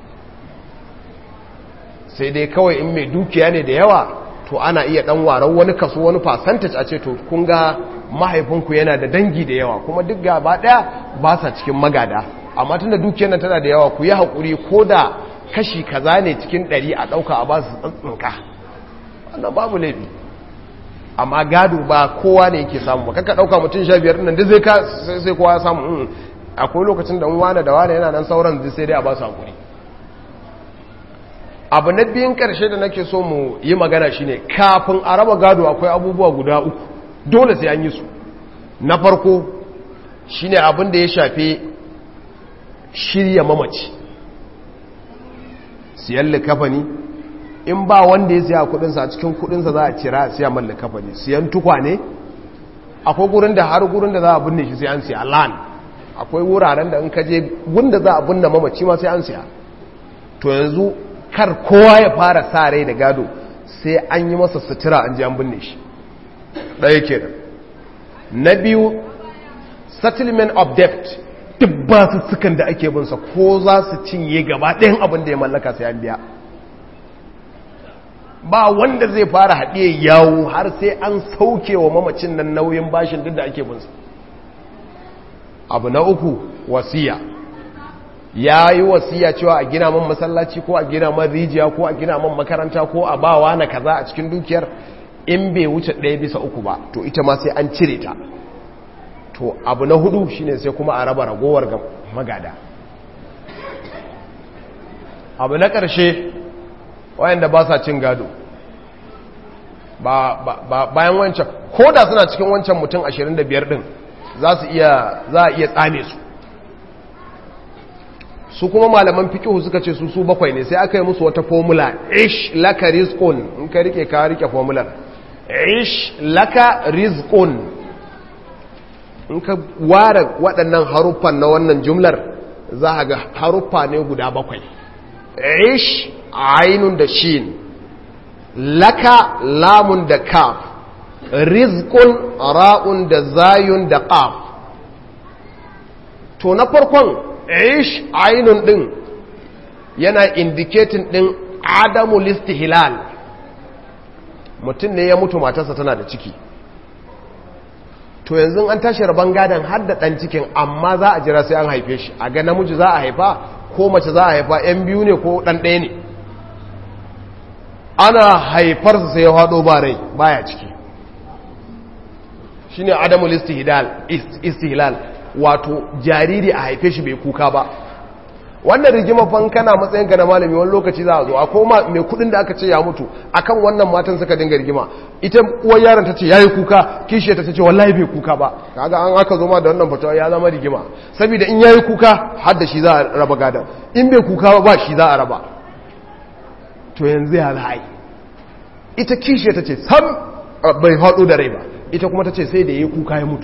sai dai kawai in mai dukiya ne da yawa to ana iya ɗan waran wani kaso wani percentage a ce to kun ga mahaifinku yana da dangi da yawa kuma duk gaba daya ba sa cikin magada amma tunda dukiyar nan tana da yawa ku yi haƙuri ko da kashi kaza ne cikin ɗari a ɗauka a ba su tsantsinka wannan babu laifi amma gado ba kowa ne yake samu ba kakka ɗauka mutum sha biyar nan duk zai sai kowa ya samu akwai lokacin da wane da wane yana nan sauran sai dai a ba su haƙuri abu na biyun ƙarshe da nake so mu yi magana shine kafin a raba gado akwai abubuwa guda uku dole sai an yi su na farko shine abin da ya shafe shirya mamaci siyan likafani in ba wanda ya siya kudinsa a cikin kudinsa za a cira siya man likafani siyan tukwane akwai gurin da har gurin da za a binne shi sai an siya lan akwai wuraren da in kaje gunda za a binne mamaci ma sai an siya to yanzu kar kowa ya fara sa rai da gado sai an yi masa sutura an ji an binne shi ɗaya ke na biyu settlement of debt duk ba su sukan da ake binsa ko za su cinye gaba ɗayan abin da ya mallaka sai an biya ba wanda zai fara haɗe yawo har sai an sauke wa mamacin nan nauyin bashin duk da ake binsa abu na uku wasiya ya yi wasiya cewa a gina man masallaci ko a gina man rijiya ko a gina man makaranta ko a bawa na kaza a cikin dukiyar in bai wuce ɗaya bisa uku ba to ita ma sai an cire ta to abu na hudu shine sai kuma a raba ragowar ga magada abu na ƙarshe wayanda ba sa cin gado ba bayan wancan ko da suna cikin wancan mutum 25 din za su iya za a iya tsame su su kuma malaman fikihu suka ce su su bakwai ne sai aka yi musu wata formula ish laka rizqun in ka rike ka rike formular ish laka rizqun in ka ware waɗannan haruffan na wannan jumlar za a ga haruffa ne guda bakwai ish ainun da shin laka lamun da kaf rizqun ra'un da zayun da qaf to na farkon ish ainun din yana indicating din adamu listihlal mutum ne ya mutu matarsa tana da ciki to yanzu an tashi rabon gadon har da ɗan cikin amma za a jira sai an haife shi a ga namiji za a haifa ko mace za a haifa yan biyu ne ko ɗan ɗaya ne ana haifarsa sai ya haɗo ba rai baya ciki shi ne adamu istihlal wato jariri a haife shi bai kuka ba wannan rigima fan kana matsayin ka na malami wani lokaci za a zo a koma mai kudin da aka ce ya mutu akan wannan matan suka dinga rigima ita uwar yaron ta ce yayi kuka kishi ta ce wallahi bai kuka ba kaga an aka zo ma da wannan fatawa ya zama rigima saboda in yayi kuka har da shi za a raba gadan in bai kuka ba shi za a raba to yanzu ya zai ita kishi ta ce sam bai hado da rai ba ita kuma ta ce sai da yayi kuka ya mutu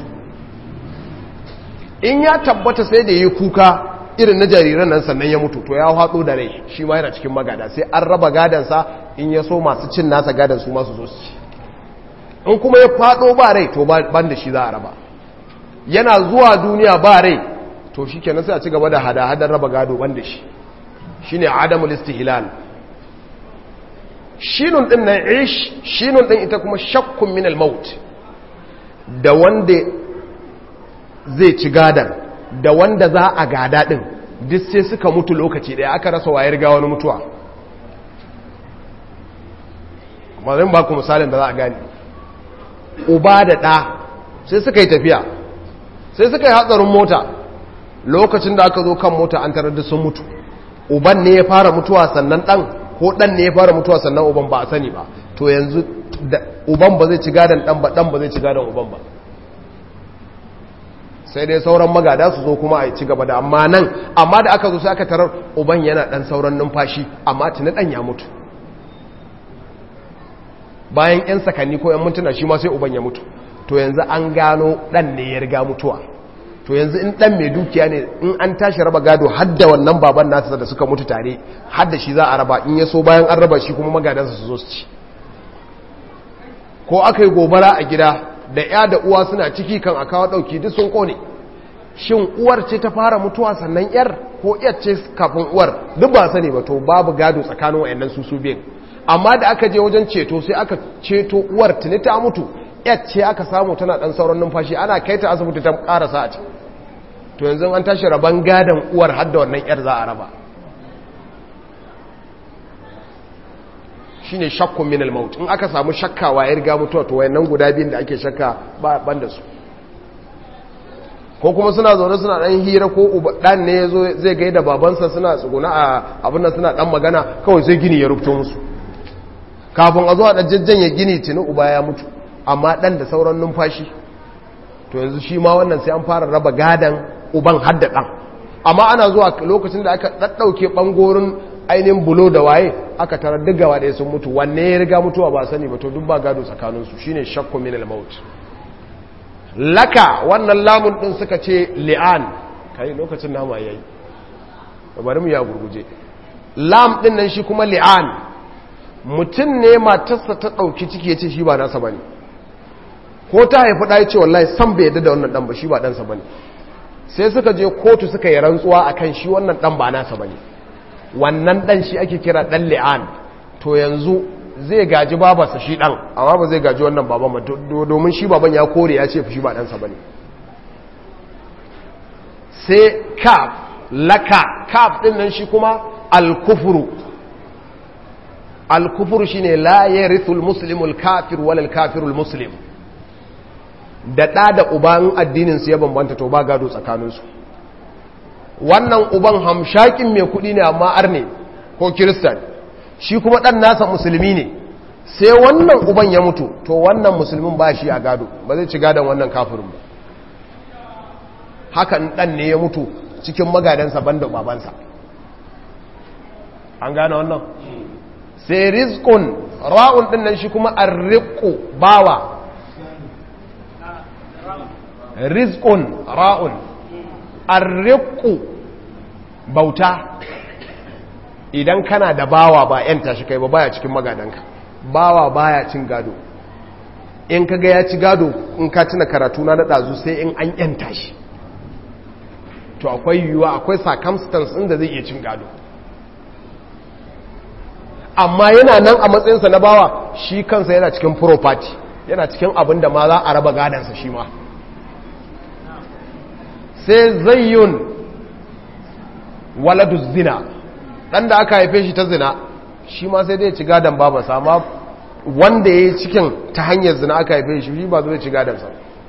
in ya tabbata sai da yayi kuka irin na jariran nan sannan ya mutu to ya haɗo da rai shi ma yana cikin magada sai an raba gadansa in ya so masu cin nasa gadan su masu zo su ci in kuma ya faɗo ba rai to ban da shi za a raba yana zuwa duniya ba rai to shi kenan sai a ci gaba da hada-hadar raba gado ban da shi shi ne adamul istihlal shinun ɗin na ish shinun ɗin ita kuma shakkun minal maut da wanda zai ci gadan da wanda za a gada ɗin duk sai suka mutu lokaci ɗaya aka rasa wayar ga wani mutuwa mazin ba ku misalin da za a gani uba da ɗa sai suka yi tafiya sai suka yi hatsarin mota lokacin da aka zo kan mota an tarar da sun mutu uban ne ya fara mutuwa sannan ɗan ko ɗan ne ya fara mutuwa sannan uban ba a sani ba to yanzu uban ba zai ci gadon ɗan ba ɗan ba zai ci gadon uban ba sai dai sauran magada su zo kuma a ci gaba da amma nan amma da aka zo sai aka tarar uban yana dan sauran numfashi amma tuni dan ya mutu bayan yan sakanni ko yan mintuna shi ma sai uban ya mutu to yanzu an gano dan ne ya riga mutuwa to yanzu in dan mai dukiya ne in an tashi raba gado hadda wannan baban nasa da suka mutu tare hadda shi za a raba in ya so bayan an raba shi kuma magadansa su zo su ci ko aka yi gobara a gida da ya da uwa suna ciki kan a kawo ɗauki duk sun ƙone shin uwar ce ta fara mutuwa sannan yar ko yar ce kafin uwar duk ba sani ba to babu gado tsakanin wayannan su su biyan amma da aka je wajen ceto sai aka ceto uwar tuni ta mutu yar ce aka samu tana ɗan sauran numfashi ana kai ta asibiti ta ƙarasa a to yanzu an tashi raban gadon uwar har da wannan yar za a raba shine shakkun minal maut in aka samu shakkawa ya riga mutuwa to wayannan guda biyun da ake shakka ba ban da su ko kuma suna zaune suna dan hira ko uba dan ne yazo zai gaida babansa suna tsuguna a abin nan suna dan magana kawai sai gini ya rubto musu kafin a zo a dan jajjanye gini tuni uba ya mutu amma dan da sauran numfashi to yanzu shi ma wannan sai an fara raba gadan uban hadda dan amma ana zuwa lokacin da aka daddauke bangorin ainihin bulo da waye aka tarar duk gaba ɗaya sun mutu wanne ya riga mutuwa ba sani ba to duk ba gado tsakaninsu shine shakku min al-maut laka wannan lamun din suka ce li'an kai lokacin nama yayi bari mu ya gurguje lam din nan shi kuma li'an mutum ne matarsa ta dauki ciki yace shi ba nasa bane ko ta haifi da yace wallahi san bai yadda da wannan dan ba shi ba dan sa bane sai suka je kotu suka yi rantsuwa akan shi wannan dan ba nasa bane wannan dan shi ake kira dan li'an to yanzu zai gaji babarsa shi dan amma ba zai gaji wannan baban ba domin shi baban ya kore ya ce shi ba ɗansa ba ne sai kaf laka kaf ɗin nan shi kuma alkufuru alkufuru shi ne la ya rithul muslimul kafir walal kafirul muslim da ɗa da uban addininsu ya bambanta to ba gado tsakaninsu wannan uban hamshakin mai kudi ne amma arne ko kiristan shi kuma dan nasa musulmi ne sai wannan uban ya mutu to wannan musulmin ba shi a gado ba zai ci gadon wannan kafirin ba haka dan ne ya mutu cikin magadansa banda babansa an gane wannan sai rizqun ra'un din nan shi kuma arriqu bawa rizqun ra'un arriqu bauta idan kana da bawa ba yanta shi kai ba baya cikin magadanka bawa baya cin gado in kaga ya ci gado in ka tuna karatu na da dazu sai in an yanta shi to akwai yiwuwa akwai circumstance inda zai iya cin gado amma yana nan a matsayinsa na bawa shi kansa yana cikin property yana cikin abin da ma za a raba gadansa shi ma sai zayyun waladu zina ɗan da aka haife shi ta zina shi ma sai dai ci gadon babansa amma wanda ya yi cikin ta hanyar zina aka haife shi shi ba zai ci gadonsa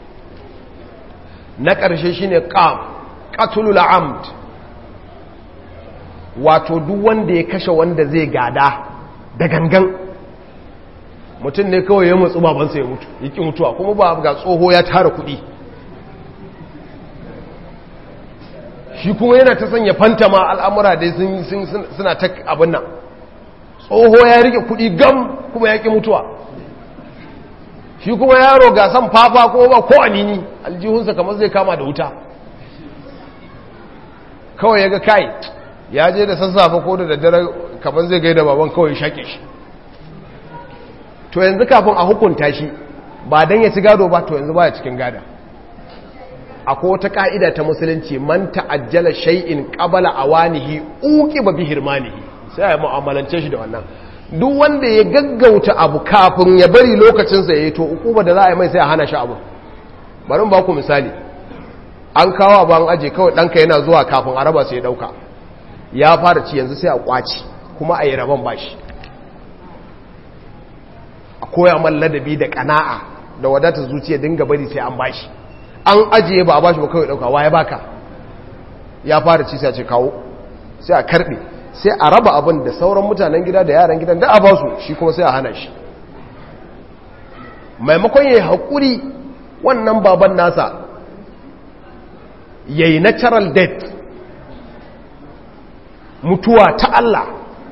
na ƙarshe shi ne ƙam ƙatulul amd wato duk wanda ya kashe wanda zai gada da gangan mutum ne kawai ya matsu babansa ya mutu ya ƙi mutuwa kuma ba ga tsoho ya tara kuɗi shi kuma yana ta sanya fantama al'amura dai suna ta abin nan tsoho ya rike kudi gam kuma ya ƙi mutuwa shi kuma yaro ga san fafa ko ba ko anini aljihunsa kamar zai kama da wuta kawai ya ga kai ya je da sassafe ko da daddare kamar zai gaida baban kawai ya shaƙe shi to yanzu kafin a hukunta shi ba don ya ci gado ba to yanzu ba ya cikin gada akwai wata ka'ida ta musulunci man ta'ajjala shay'in qabala awanihi uqiba bi hirmanihi sai ya mu'amalance shi da wannan duk wanda ya gaggauta abu kafin ya bari lokacin sa yayi to ukuba da za a yi mai sai a hana shi abu bari mu ba ku misali an kawo ban aje kawai danka yana zuwa kafin a raba sai ya dauka ya fara ci yanzu sai a kwaci kuma a yi rabon bashi a koya man ladabi da kana'a da wadatar zuciya dinga bari sai an bashi an ajiye ba a bashi ba kawai dauka waye baka ya fara ci sai a ce kawo sai a karbe sai a raba abin da sauran mutanen gida da yaran gidan da a ba su shi kuma sai a hana shi maimakon yayi hakuri wannan baban nasa yayi natural death mutuwa ta Allah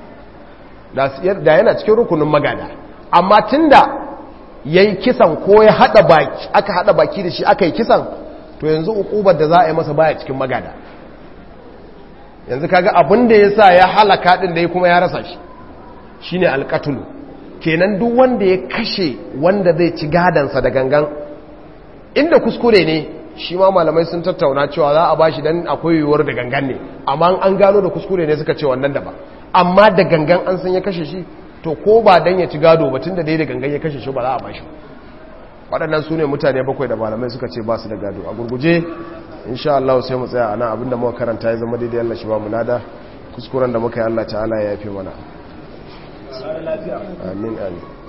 da yana cikin rukunin magana amma tunda ya yi kisan ko ya haɗa baki aka haɗa baki da shi aka yi kisan to yanzu ukubar da za a yi masa baya cikin magada yanzu kaga abin da ya sa ya halaka ɗin da ya kuma ya rasa shi shi ne alƙatulu kenan duk wanda ya kashe wanda zai ci gadansa da gangan inda kuskure ne shi ma malamai sun tattauna cewa za a bashi dan akwai yiwuwar da gangan ne amma an gano da kuskure ne suka ce wannan da ba amma da gangan an san ya kashe shi to ko ba dan ya ci gado ba tun da dai da gangan ya kashe shi ba za a bashi waɗannan su ne mutane bakwai da malamai suka ce ba su da gado a gurguje insha Allah sai mu tsaya ana abinda muka karanta ya zama daidai Allah shi ba mu nada kuskuren da muka yi Allah ta'ala ya yafe mana amin amin